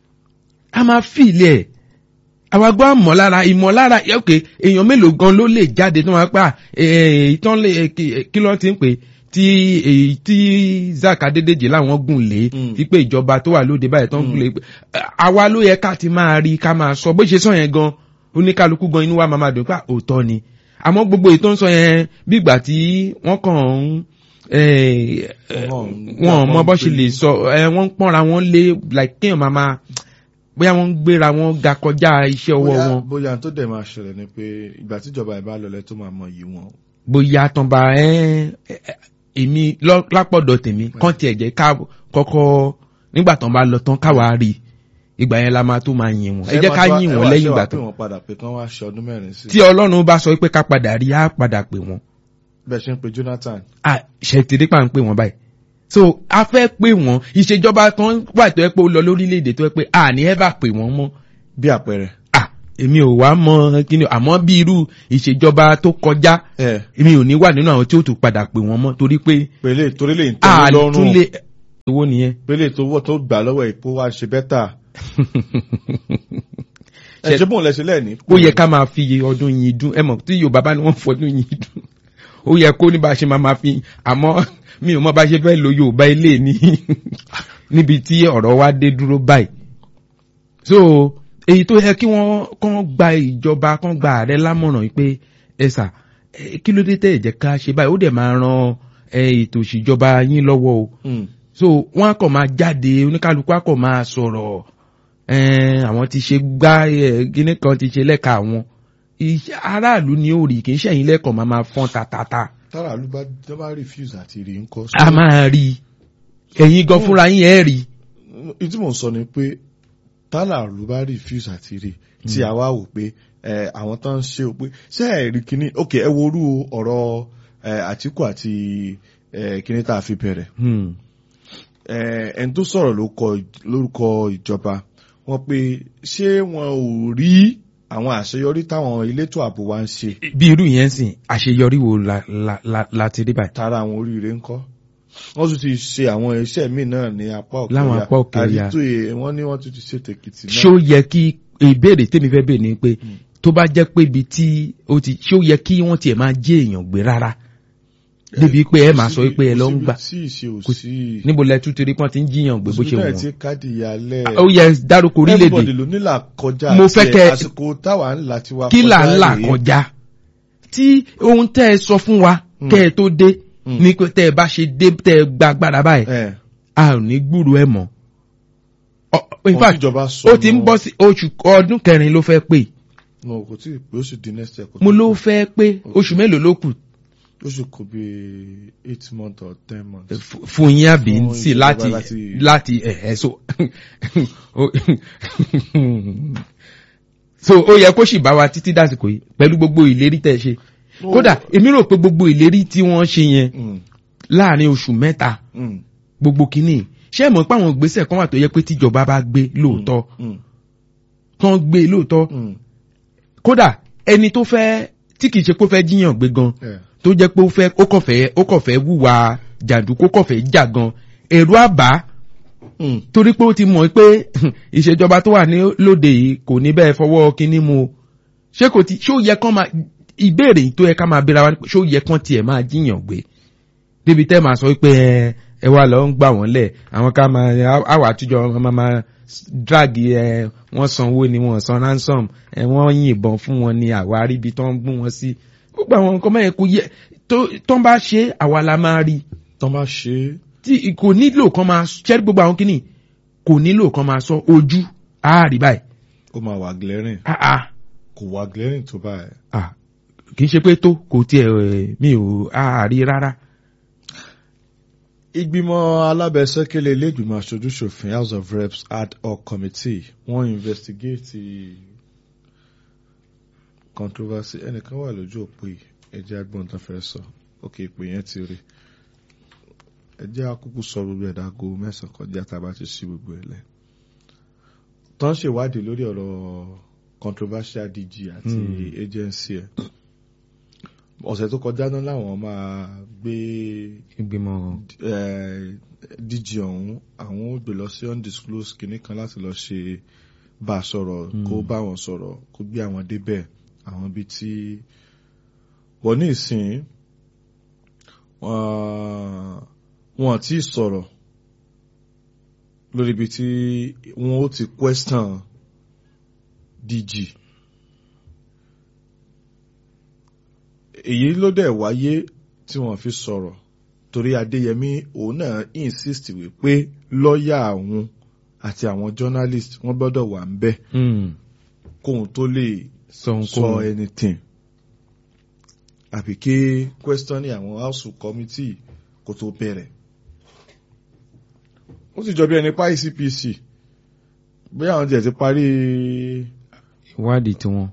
a máa fi ilẹ̀ ẹ̀ àwọn agbọ́ àmọ̀lára ìmọ̀lára eh, ok èèyàn mélòó gan ló lè jáde tó máa pa eh, ìtàn lè eh, kí eh, kí ló ti ń pè tí èyí tí Zack Adédèjì láwọn gùn lé Mm. wípé ìjọba tó wà lóde báyìí tó ń gùn lé eh, àwa ló yẹ ká ti máa rí ká máa sọ bó ṣe sọ yẹn gan oníkálukú gan inú wa máa máa dùn pé òótọ́ ni àmọ́ gbogbo èyí tó ń sọ yẹn bí ìgbà tí wọ́n kàn ń eh, eh, Wọ́n- wọ́n mọ bọ́ ṣe wọ́n lè sọ eh, wọ́n ń pọ́nra wọn lé like kéèyàn máa máa bóyá wọ́n ń gbéra wọn ga kọjá iṣẹ́ ọwọ́ bóyá wọn bóyá tó dẹ̀ máa ṣẹlẹ̀ ni pé ìgbà tíjọba ìbá lọlẹ̀ tó máa mọ yìí wọn. bóyá tán bá ẹ́ èmi lọ- lápọ̀dọ̀ tèmi kán tiẹ̀ jẹ́ ká kọ́kọ́ nígbà tán bá lọ tán káwa rí i ìgbà yẹn la máa tó máa yìn wọn ẹ jẹ́ ká yìn wọn lẹ́yìn ìgbà tó. ẹ tán wá padà pé kán wá ṣe ọdún mẹ́rin sí. tí ọlọ́run bá sọ pé ká padà rí á padà pè wọ́n bẹ́ẹ̀ ṣe ń pe Jonathan. à ṣètìrí pa ń pè wọ́n báyìí so a fẹ́ pè wọ́n ìṣèjọba kan wà tó yẹ pé ó lọ lórílẹ̀‐èdè tó yẹ pé à ní ẹ bá pè wọ́n mọ́ bí àpẹẹrẹ. à èmi ò wá mọ kíni àmọ́ bí irú ìṣèjọba tó kọjá ẹ èmi ò ní wà nínú àwọn tí ó tún padà pè wọ́n mọ́ torí pé pẹ̀lẹ́ torí lè ń tẹ́ mi lọ́rùn àtúnlé owó nìyẹn. pẹ̀lẹ́ tó wọ́ tó gbà lọ́wọ́ ìpó wa ṣe bẹ́tà ẹ Ṣe- ṣe bóun lẹ́sẹ̀ lẹ́ẹ̀ni. ó yẹ ká máa fi ọdún yìí dún ẹ mọ̀ tí yorùbá bá ní wọ́n fọdún yìí dún ó yẹ kó ní bá a ṣe máa máa fi àmọ́ mi ò mọ bá a ṣe fẹ́ lo yorùbá ilé ní níbi tí ọ̀rọ̀ wa dé dúró báyìí so èyí tó yẹ kí wọ́n kàn gba ìjọba kàn gba ààrẹ lámọ̀ràn yìí pé ẹ sà ẹ, kí ló dé tẹ̀ ẹ̀ jẹ́ ká ṣe báyìí ó dẹ̀ máa ran ẹ, ètò ìṣèjọba yín lọ́wọ́ o Mm. so wọn á kàn máa jáde oníkálukú á kàn máa sọ̀rọ̀ ẹn, àwọn ti ṣe gbá ẹ, kíní kan ti ṣe lẹ́ka àwọn Iṣẹ́- aráàlú ni ó rí kì í ṣẹ̀yìn lẹ́kọ̀ọ́ máa máa fọ́n tatata tára ló bá tó bá refuse àti rí nǹkan. a máa rí i ẹ̀yin gan fúnra yín ẹ̀ rí i ìtí mò ń sọ ni pé tára ló bá refuse àti rí tí a wá wò pé ẹ, àwọn tó ń ṣe o pé ṣé ẹ rí kíní ok ẹ wo orú ọ̀rọ̀ ẹ, Àtíkù àti ẹ, kíní tá a fi bẹ̀rẹ̀ Hmm. ẹ, ẹni tó sọ̀rọ̀ ló kọ lórúkọ ìjọba wọn pé ṣé wọn ò rí àwọn àṣeyọrí táwọn elétò ààbò wa ń ṣe bí irú yẹn sìn àṣeyọrí wo la la la la ti rí báyìí. tara àwọn oríire ń kọ́ wọ́n tún ti ṣe àwọn iṣẹ́ míì náà ní apá òkè Láwọn ọya apá òkè ọya. àdìtò ẹ̀ wọ́n ní wọ́n tún ti ṣe tèkìtì náà. ṣé ó yẹ kí ìbéèrè tèmi fẹ́ bèèrè ni pé tó bá jẹ́ pé ibi tí ó ti ṣé ó yẹ kí wọ́n tiẹ̀ máa jẹ́ èèyàn gbé rárá débi pé ẹ máa sọ pé ẹ lọ ń gbà sí ìṣe ò sí níbo lẹ tún torí pọ́n ti ń jiyàn gbé bó ṣe òṣìṣẹ́ wọ̀n. tí káàdì ìyálẹ̀ ó yẹ dárúkọ everybody orílẹ̀-èdè ló nílà kọjá Mo àti fẹ́ kẹ́- àsìkò táwa ńlá ti wá kí là ń là rèé. kọjá tí ohun tẹ́ ẹ sọ fún wa kẹ́ ẹ tó dé Mm. ní pé tẹ́ ẹ bá ṣe dé tẹ́ ẹ gba agbára báyìí ẹ a ò ní gbúrò ẹ mọ́. Ọ- in Ohun fact tíjọba sọ ó ti ń náà- bọ́ sí oṣù ọdún kẹrin ló fẹ́ pé no kò tí ì pé ó sì di next year kò mo tí ì ló pé. fẹ́ pé oṣù mélòó ló kù ó sì kò bí eight months or ten months. f- fún yín àbí Fún sí ìjọba láti láti- láti ẹ̀ẹ́ so ó- so ó yẹ kó sì bá wa títí dásìkò yìí pẹ̀lú gbogbo ìlérí tẹ́ ẹ ṣe kódà èmi rò pé gbogbo ìlérí tí wọ́n ṣe yẹn Mm, láàrin oṣù mẹ́ta mm, gbogbo kìíní ṣé ẹ mọ̀ pé àwọn ìgbésẹ̀ kan wà tó yẹ pé tíjọba bá gbé lóòótọ́ mm, tán gbé lóòótọ́ mm, kódà ẹni tó fẹ́ tí kìí ṣe pé ó fẹ́ jíyàn gbé gan yeah. tó jẹ́ pé ó fẹ́ ó kàn fẹ́ ó kàn fẹ́ wúwa jàǹdùkú ó kàn fẹ́ jà gan èrò àbá Mm, torí pé ó ti mọ̀ pé ìṣèjọba tó wà ní lóde yìí kò ní bẹ́ẹ̀ fọwọ́ kínní mu o ṣé kò ti ṣé ó yẹ kán máa ìbéèrè tó yẹ ká máa béra wa ni pé ṣé ó yẹ kán tiẹ̀ máa jíyàn gbé débi tẹ́ máa sọ pé ẹ ẹ wá lọ ń gbà wọ́n lẹ̀ àwọn ká máa àwọ̀ àtijọ́ máa máa drag ẹ wọ́n sanwó ni wọ́n san ransom ẹ wọ́n yìnbọn fún wọn ni àwa aríbi tó ń gún wọn sí gbogbo àwọn nǹkan mẹ́rin kò yẹ tó tó ń bá ṣe àwa la máa rí tán bá ṣe é tí kò nílò kan máa ṣẹ́rí gbogbo àwọn kìíní kò nílò kan máa sọ ojú àárí báyìí ó máa wà glaring ah ah kò wà glaring tó báyìí. ah kì í ṣe pé tó kò tiẹ̀ ẹ̀, mi ò àárí rárá. ìgbìmọ̀ alábẹ́sẹ́kẹ́lẹ́ ilé-ìgbìmọ̀ aṣojú-ṣòfin house of reps ad hoc committee wọ́n investigate controversy ẹnìkan wà lójú òpó yìí ẹjẹ́ agbọ́n tó fẹ́ sọ òkè ìpè yẹn ti rí ẹjẹ́ akúkú sọ gbogbo ẹ̀dá aago mẹ́sàn-án kọjá tá a bá ti ṣí gbogbo ẹ̀ lẹ̀ tó ń ṣèwádìí lórí ọ̀rọ̀ controversial DG àti Hmm. agency ẹ̀ ọ̀sẹ̀ tó kọjá náà làwọn máa gbé ìgbìmọ̀ eh, DG ọ̀hún àwọn ò gbé lọ sí undisclosed kìnnì kan láti lọ ṣe bá a sọ̀rọ̀ kó bá wọn sọ̀rọ̀ kó gbé àwọn débẹ̀ àwọn ibi tí wọ́n ní ìsìn wọ́n- wọn ti sọ̀rọ̀ lórí ibi tí wọ́n ó ti question DG èyí ló dẹ̀ wáyé tí wọ́n fi sọ̀rọ̀ torí Adéyẹmí òun náà insist wípé lọ́ọ̀yà òun àti àwọn journalist wọ́n gbọ́dọ̀ wà ń bẹ̀ kóun tó lè sọ sọ nǹkan anything àbí kí questioning àwọn house committee kó tó bẹ̀rẹ̀ ó sì jọ bí ẹni pa ICPC bí àwọn tiẹ̀ ti parí ìwádìí tiwọn.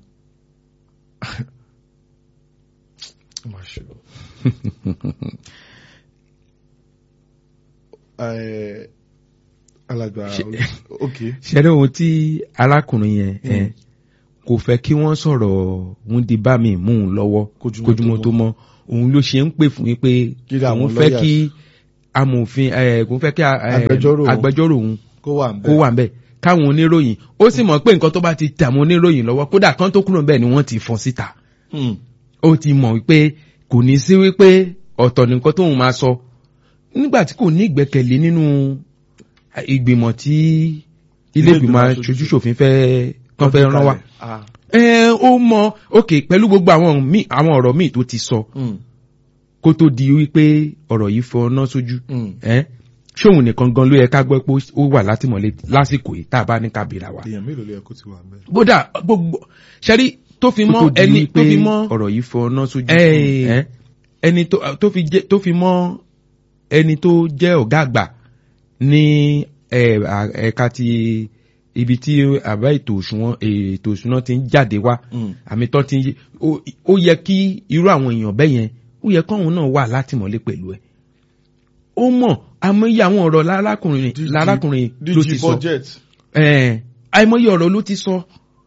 Eh, alàgbà Ṣe- ok ṣẹlẹ̀ ohun tí arákùnrin yẹn ẹ kò fẹ́ kí wọ́n sọ̀rọ̀ òun di bá mi mú un lọ́wọ́ Kójúmọ́ kójúmọ́ tó tó mọ́ òun ló ṣe ń pè fún yín pé Kí ni àwọn òun fẹ́ lawyers? kí amòfin ẹ̀ kò fẹ́ kí a- ẹ̀, Agbẹjọ́rò òun. agbẹjọ́rò òun kó wà ń kó wà ń bẹ̀ káwọn oníròyìn ó sì mọ̀ pé nǹkan tó bá ti tẹ àwọn oníròyìn lọ́wọ́ kódà kan tó kúrò bẹ́ẹ̀ ni wọ́n ti fọ́n síta Hmm. ó ti mọ̀ wípé kò ní sí wípé ọ̀tọ̀ nìkan tóun máa sọ nígbà tí kò ní ìgbẹ́kẹ̀lé nínú ìgbìmọ̀ tí ilé ìgbìmọ̀ aṣojú ṣòfin fẹ́ kán fẹ́ rán wa Ah. ẹ ó mọ ok pẹ̀lú gbogbo àwọn míì àwọn ọ̀rọ̀ míì tó ti sọ Hmm. kó tó di wípé ọ̀rọ̀ yìí fọ ọ́nà sójú Hmm. ẹ ṣóun nìkan gan ló yẹ ká gbọ́ pé ó wà látìmọ́lé lásìkò yìí tá a bá ní ká bèèrè wa. èèyàn mélòó ló yẹ kó ti wà ń bẹ̀. bódà gbogbo ṣẹ́rí tó fi mọ́ ẹni tó fi mọ́ ọ̀rọ̀ yìí fọ ọ́nà sójú. ẹ ẹni tó tó fi jẹ tó fi mọ́ ẹni tó jẹ́ ọ̀gá àgbà ní ẹ, à- ẹ̀ka ti ibi tí àbá ètò òṣùwọ̀n ètò òṣùwọ̀n ti ń jáde wá Mm. àmì tó ti ń yí ó- ó yẹ kí irú àwọn èèyàn bẹ́ẹ̀ yẹn ó yẹ kọ́hún náà wà látìmọ́lé pẹ̀lú ẹ̀ ó mọ̀ àmọ́yé àwọn ọ̀rọ̀ lárákùnrin DG lárákùnrin ló ti DG sọ budget. ẹ̀ẹ́n àìmọye ọ̀rọ̀ ló ti sọ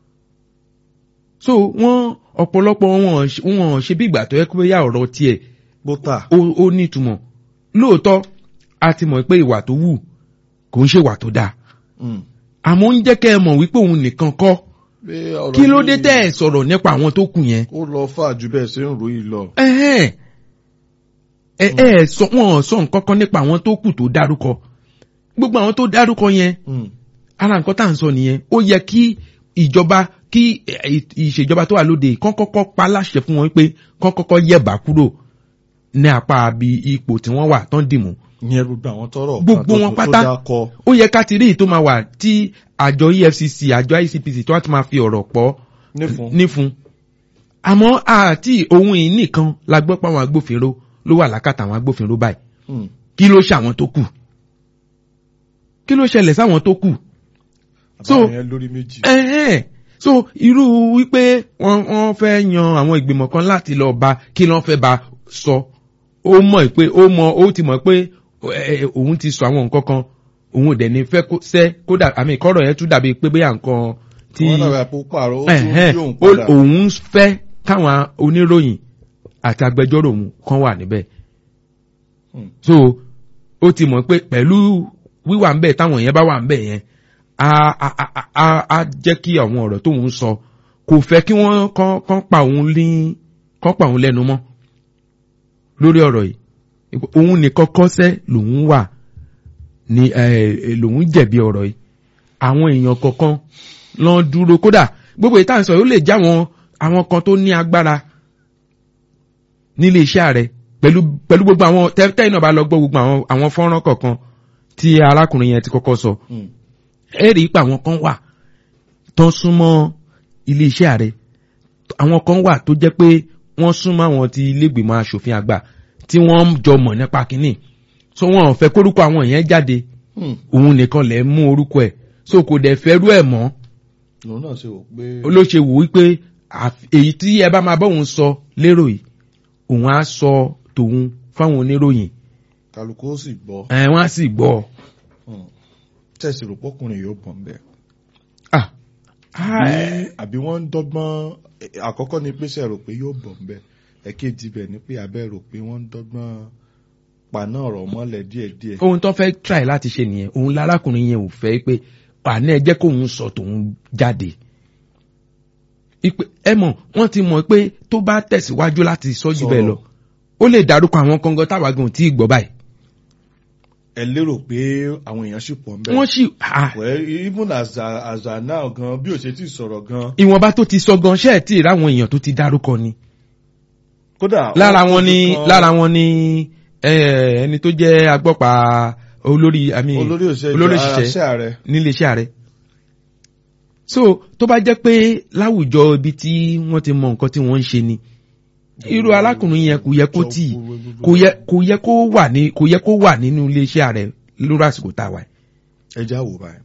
so wọ́n ọ̀pọ̀lọpọ̀ wọn ò- wọn ò ṣe bí ìgbà tó yẹ kó bóyá ọ̀rọ̀ tiẹ̀ bóta. ó ó ní ìtumọ̀ lóòótọ́ a ti mọ̀ pé ìwà tó wù kò ń ṣe ìwà tó dáa Mm. àmọ́ ń jẹ́ kẹ́ ẹ mọ̀ wípé òun nìkan kọ́ Pé ọ̀rọ̀ kí ló dé yìí tẹ́ ẹ sọ̀rọ̀ nípa àwọn tó kù yẹn ó lọ fà ju bẹ́ẹ̀ ṣe ń ròyìn lọ. ẹ̀hẹ́n ẹ ẹ sọ wọn ò sọ nǹkan kan nípa àwọn tó kù tó dárúkọ gbogbo àwọn tó dárúkọ yẹn Mm. ara nǹkan tá à ń sọ nìyẹn ó yẹ kí ìjọba kí ẹ, ìṣèjọba tó wà lóde yìí kán kọ́kọ́ pa láṣẹ fún wọn pé kán kọ́kọ́ yẹ̀bá kúrò ní apá bí ipò tí wọ́n wà tán dìmú ìyẹn gbogbo àwọn tọrọ Gbogbo wọn pátá. tó dákọ. ó yẹ ká ti rí èyí tó máa wà tí àjọ efcc àjọ icpc tó wá ti máa fi ọ̀rọ̀ pọ̀ nífun. nífun àmọ́ àti ohun yìí nìkan la gbọ́ pé àwọn agbófinró ló wà lákàtà àwọn agbófinró báyìí Mm. kí ló ṣe àwọn tó kù kí ló ṣẹlẹ̀ sáwọn tó kù So- àbáwọn yẹn lórí méjì. ẹ̀hẹ́n so irú wípé wọ́n wọ́n fẹ́ yan àwọn ìgbìmọ̀ kan láti lọ bá kí lọ́n fẹ́ bá sọ ó mọ̀ pé ó mọ̀ ó ti mọ̀ pé ẹ, òun ti sọ àwọn nǹkan kan òun ò dẹ̀ ní fẹ́ kó sẹ́ kódà àmì ìkọ́rọ̀ yẹn tún dàbí pé bóyá nǹkan tí wọ́n dàbí àpò pààrọ̀ ó tún ẹ̀hẹ́n bí òun ó- padà. òun fẹ́ káwọn oníròyìn àti agbẹjọ́rò òun kan wà níbẹ̀ Hmm. so ó ti mọ̀ pé pẹ̀lú wíwà ń bẹ̀ táwọn yẹn bá wà ń bẹ̀ yẹn á á á á- á á jẹ́ kí àwọn ọ̀rọ̀ tóun sọ kò fẹ́ kí wọ́n kán kán pa òun ní kán pa òun lẹ́nu mọ́ lórí ọ̀rọ̀ yìí òun nìkan kọ́sẹ́ lòun wà ní ẹ lòun jẹ̀bi ọ̀rọ̀ yìí àwọn èèyàn kọ̀ọ̀kan lọ́n dúró kódà gbogbo ìta ń sọ yóò lè já àwọn àwọn kan tó ní agbára nílé iṣẹ́ rẹ̀ pẹ̀lú pẹ̀lú gbogbo àwọn tẹ́tẹ́ iná bá lọ gbọ́ gbogbo àwọn àwọn fọ́nrán kọ̀ọ̀kan tí arákùnrin yẹn ti kọ́kọ́ sọ Mm. ẹ rí i pé àwọn kan wà tó súnmọ́ ilé iṣẹ́ rẹ̀ àwọn kan wà tó jẹ́ pé wọ́n súnmọ́ àwọn ti ilégbèmọ̀ asòfin àgbà tí wọ́n ń jọ mọ̀ nípa kínní so wọn ò fẹ́ kórúkọ àwọn yẹn jáde Mm. òun nìkan lẹ̀ ń mú orúkọ ẹ̀ so kò dẹ̀ fẹ́ rú ẹ̀ mọ́ lòun náà ṣe wò pé. ló ṣe wò wípé àf- èyí tí ẹ bá máa bọ́ òun sọ lérò yìí òun á sọ tòun fáwọn oníròyìn kálukú ó sì gbọ́. ẹ̀ wọ́n á sì gbọ́ Mm. tẹ̀sí rò pọ́kùnrin yóò bọ̀ ń bẹ̀. ah Àbí- àbí wọ́n ń dọ́gbọ́n eh, àkọ́kọ́ ni pé ṣe rò pé yóò bọ̀ ń bẹ̀ ẹ̀kejì bẹ̀ ni pé abẹ́ rò pé wọ́n ń dọ́gbọ́n paná ọ̀rọ̀ mọ́lẹ̀ díẹ̀díẹ̀. ohun tó fẹ́ try láti ṣe nìyẹn òun lárákùnrin yẹn ò fẹ́ pé àná ẹ jẹ́ kóun sọ tòun jáde Ipe- ẹ mọ̀ wọ́n ti mọ̀ pé tó bá tẹ̀síwájú láti sọ jù bẹ́ẹ̀ lọ ó lè dárúkọ àwọn kankan táwa gan ò tí ì gbọ́ báyìí ẹ lérò pé àwọn èèyàn sì pọ̀ ń bẹ̀. wọ́n sì ah, well even as a as a now gan bí o ṣe ti sọ̀rọ̀ gan. ìwọ̀nba tó ti sọ gan ṣẹ́ẹ̀ tí ì ráwọn èèyàn tó ti dárúkọ ni kódà lára wọ́n wọn ni fojú kan lára wọn ni eh, ẹni tó jẹ́ agbọ́pa olórí àmì olórí òṣèlú olórí àṣẹ òṣìṣẹ́ ààrẹ. nílé iṣẹ́ ààrẹ. so tó bá jẹ́ pé láwùjọ ibi tí wọ́n ti mọ nǹkan tí wọ́n ń ṣe ni irú alákùnrin yẹn kò yẹ kó tì í kò yẹ kò yẹ kó wà ní kò yẹ kó wà nínú ilé iṣẹ́ ààrẹ lórí àsìkò tá a wà. yìí. ẹja wò báyìí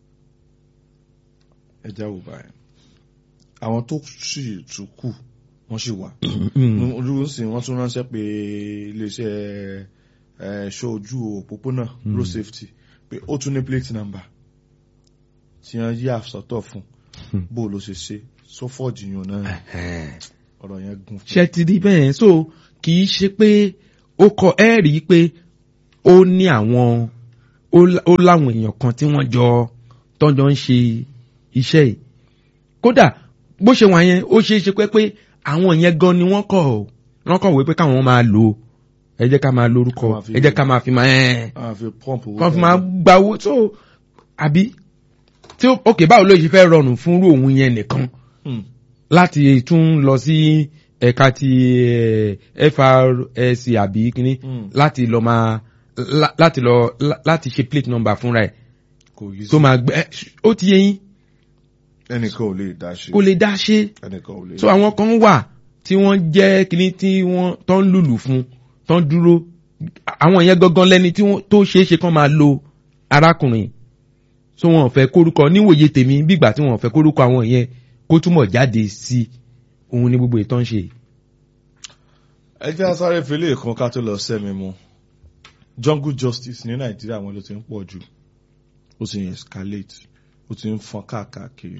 ẹja wò báyìí àwọn tó sì tún kù wọ́n sì wà. olùsìn wọ́n tún ránṣẹ́ pé iléeṣẹ́ ẹ̀ ṣọ́ ojú òpópónà road safety pé ó tún ní plate number tí wọ́n yí àsọtọ̀ fún bó o ló ṣe ṣe sọfọ́ọ̀jì yàn náà ọ̀rọ̀ yẹn gùn fún ṣe ti rí bẹ́ẹ̀ so kì í ṣe pé ó kọ ẹ́ rí i pé ó ní àwọn ó lá- ó láwọn èèyàn kan tí wọ́n jọ tọ́jọ́ ń ṣe iṣẹ́ yìí kódà bó ṣe wà yẹn ó ṣeé ṣe pé pé àwọn yẹn gan ni wọ́n kọ̀ ọ́ wọ́n kọ̀ wé pé káwọn máa lò ó ẹ jẹ́ ká máa lórúkọ Ká máa fi- ẹ jẹ́ ká máa fi máa ẹ̀ àwọn fi pọ́ǹpù owó kàn fi jáde. máa gba owó tó àbí tí ó òkè báwo ló ṣe fẹ́ rọrùn fún irú òun yẹn nìkan Hmm. láti tún lọ sí ẹ̀ka ti eh, FRSC àbí kíní Hmm. láti lọ máa lá- láti lọ lá- láti ṣe plate number fúnra ẹ̀ kò yí sí tó máa gbẹ ẹ, ó ti yẹ yín ẹnìkan ò lè dá ṣe kó lè dá ṣe ẹnìkan ò lè so àwọn kan wà tí wọ́n jẹ́ kíní tí wọ́n tó ń lùlù fún tó ń dúró àwọn yẹn gangan lẹ́ni tí wọ́n tó ṣeé ṣe kán máa lo arákùnrin so wọn ò fẹ́ kórúkọ níwòye tèmi bígbà tí wọn ò fẹ́ kórúkọ àwọn yẹn kó túmọ̀ jáde sí òun ní gbogbo ìtàn ṣe. ẹ jẹ́ sáré fele kan ká tó lọ sẹ́mi mu jungle justice ní nàìjíríà wọn ló ti ń pọ̀ jù ó ti ń escalate ó ti ń fọn káàkiri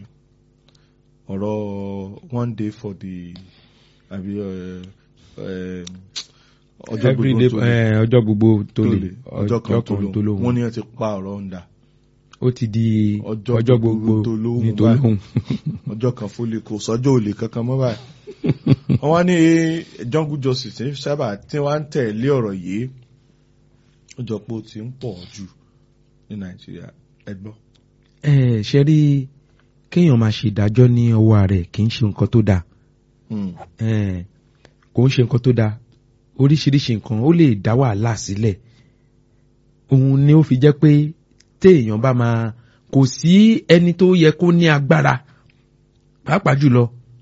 ọ̀rọ̀ one day for the àbí ẹ, ẹ, ọjọ́ gbogbo Everyday, tó lè eh, ọjọ́ gbogbo tó tó lè lè ọjọ́ kan tó tó lóhùn wọ́n lóhùn ní ẹ ti pa ọ̀rọ̀ ń dà ó ti di Ọjọ́ ọjọ́ gbogbo gbogbo tó lóhùn ní tó báyìí. lóhùn. ọjọ́ kan fólè kò sọ́jọ́ òlè kankan mọ́ báyìí. wọ́n wá ní jungle justice ní sábà tí wọ́n á ń tẹ̀lé ọ̀rọ̀ yìí ó jọ pé ó ti ń pọ̀ jù ní nàìjíríà ẹ gbọ́. ẹ ṣe rí kéèyàn máa ṣe ìdájọ́ ní ọwọ́ rẹ̀ kì í ṣe nǹkan tó dáa Hmm. Eh, kò ń ṣe nǹkan tó dáa oríṣiríṣi nǹkan ó lè dá wàhálà sílẹ̀ òun ni ó fi jẹ́ pé téèyàn bá máa kò sí ẹni tó yẹ kó ní agbára pàápàá jùlọ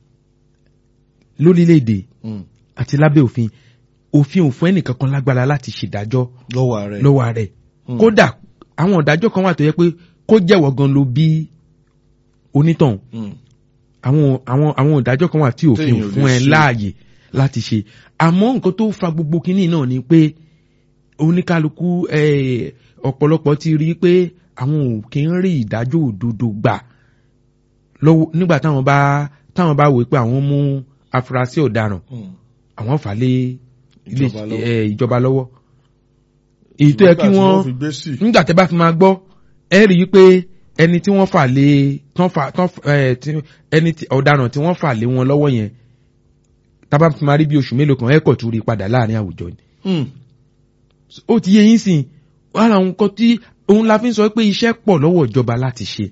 lórílẹ̀‐èdè Hmm. àti lábẹ́ òfin òfin ò fún ẹnìkankan lágbára láti ṣèdájọ́ lọ́wọ́ rẹ̀. lọ́wọ́ rẹ̀ Hmm. kódà àwọn ìdájọ́ kan wà tó yẹ pé kó jẹ́wọ́ gan ló bí onítọ̀hún Hmm. àwọn àwọn àwọn ìdájọ́ kan wà tí òfin Téèyàn ò ò fún lè ẹ ṣe. láàyè láti ṣe àmọ́ nǹkan tó fa gbogbo kínní náà ni pé oníkálukú eh, ọ̀pọ̀lọpọ̀ ti rí i pé àwọn ò kí ń rí ìdájọ́ òdodo gbà lọ́wọ́ nígbà táwọn bá táwọn bá wò pé àwọn mú afurasí ọ̀daràn Hmm. àwọn fà lé ilé- Ìjọba lọ́wọ́. eh, ìjọba lọ́wọ́ èyí tó yẹ kí Nígbà tí wọ́n fi gbé sí. nígbà tẹ́ bá fi máa gbọ́ ẹ rí i pé ẹni tí wọ́n fà lé tán fà tán ẹ tí ẹni tí ọ̀daràn tí wọ́n fà lé wọn lọ́wọ́ yẹn tábà fi máa rí bí oṣù mélòó kan ẹ kọ̀ tún rí i padà láàrin àwùjọ ni. Hmm. ó ti yé yín sìn ara àwọn nǹkan tí òun la fi ń sọ pé iṣẹ́ pọ̀ lọ́wọ́ ìjọba láti ṣe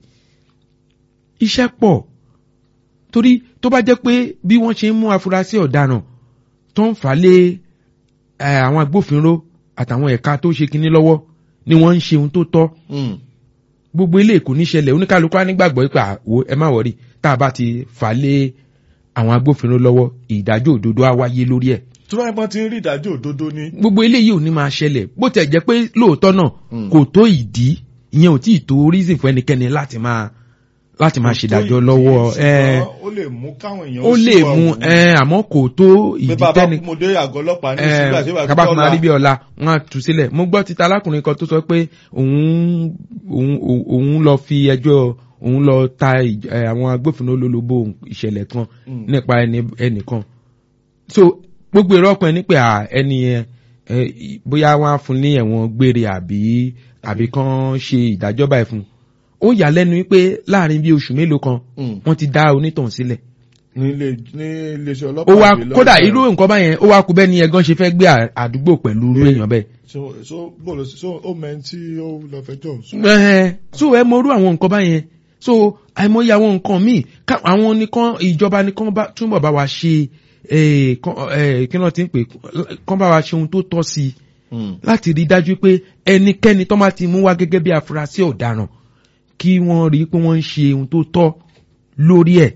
iṣẹ́ pọ̀ torí tó bá jẹ́ pé bí wọ́n ṣe ń mú afurasí ọ̀daràn tó ń fà lé ẹ, àwọn agbófinró àtàwọn ẹ̀ka tó ṣe kinní lọ́wọ́ ni wọ́n ń ṣe ohun tó tọ́ Hmm. gbogbo ilé kò ní ṣẹlẹ̀ oníkálukú á nígbàgbọ́ pé àwo ẹ má wọrí tá a bá ti fà lé àwọn agbófinró lọ́wọ́ ìdájọ́ òdodo á wáyé lórí ẹ̀ tí wọ́n bá ti ń rí ìdájọ́ òdodo ní. gbogbo eléyìí ò ní máa ṣẹlẹ̀ bó tẹ̀ jẹ́ pé lóòótọ́ náà Mm. kò tó ìdí ìyẹn ò tí ì tó reason fún ẹnikẹ́ni láti máa láti máa ṣèdájọ́ lọ́wọ́ ẹ ó lè mú káwọn èèyàn ó lè ṣìwà mú wù. ẹ àmọ́ kò tó pé ìdí bàbá tẹ́ni kú mo dé àgọ́ ọlọ́pàá ní ìsìnkú àti ìwà kaba fún arí bí ọ̀la wọn á tú sílẹ̀ mo gbọ́ títa alákùnrin kan tó sọ pé òun òun òun lọ fi ẹjọ́ òun lọ ta ìj- ẹ, àwọn agbófinró lólobó ìṣẹ̀lẹ̀ kan Mm. nípa ẹni ẹnìkan so gbogbo èrò ọkùnrin ní pé à, ẹni yẹn ẹ, ì- bóyá wọn á fún ní ẹ̀wọ̀n gbére àbí àbí kan ṣe ìdájọ́ báyìí fún un ó yà lẹ́nu wípé láàrin bí oṣù mélòó kan Mm. wọ́n ti dá onítọ̀hún sílẹ̀ ní ilé ní iléeṣẹ́ ó ọlọ́pàá wá gbé lọ kódà bẹ̀rẹ̀. irú nǹkan báyẹn ó wá kú bẹ́ẹ̀ ni ẹ̀gán ṣe fẹ́ gbé à- àdúgbò pẹ̀lú irú Yeah. èèyàn bẹ́ẹ̀. so so bọ́ọ̀lù so ó mẹ́rin tí ó lọ fẹjọ́ sùn. Ẹ̀hẹ́n, so ẹ mọ irú àwọn nǹkan báyẹn so àìmọye àwọn nǹkan míì ká àwọn nìkan ìjọba nìkan bá túbọ̀ bá wa ṣe eh, kán- eh, kí ló ti ń pè kán bá wa ṣe ohun tó tọ́ sí i Mm. láti rí i dájú pé ẹnikẹ́ni tó máa ti mú wá gẹ́gẹ́ bí afurasí ọ̀daràn kí wọ́n rí i pé wọ́n ń ṣe ohun tó tọ́ lórí ẹ̀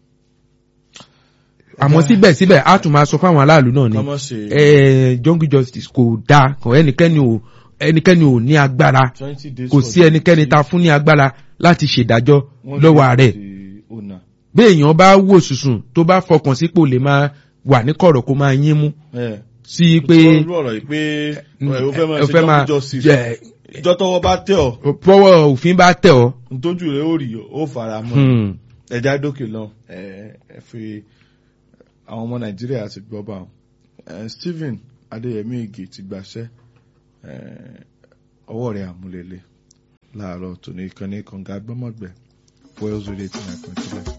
àmọ́ síbẹ̀síbẹ̀ á tún máa sọ fáwọn aráàlú náà ni ká má ṣe eh, jungle justice kò dáa kò ẹnikẹ́ni ò ẹnikẹ́ni ò ní agbára twenty days kò for sí ẹnikẹ́ni ta fún ní agbára láti ṣèdájọ́ Wọ́n lọ́wọ́ lè rẹ̀ di owner. bí èèyàn bá wò sùsùn tó bá fọkàn sípò lè máa wà ní kọ̀rọ̀ kó máa yín mú ẹ sí pé tí wọ́n rú ọ̀rọ̀ yìí pé ẹ, ó fẹ́ máa ó ṣe fẹ́ máa jungle justice jẹ- ìjọ tọwọ́ bá tẹ̀ ọ́ fọwọ́ òfin bá tẹ̀ ọ́ ntójú rẹ̀ ó rí ó fara mọ́ hmm, ẹja dókè lọ ẹ ẹ fi àwọn ọmọ nàìjíríà ti gbọ́ bá wọn ẹ Stephen Adéyẹmí Igi ti gbàṣẹ́ ẹ ọwọ́ rẹ̀ àmúlélẹ̀ láàárọ̀ tòní ìkànnì kànga gbọ́mọ̀gbẹ́ Wales Radio eighty nine point three.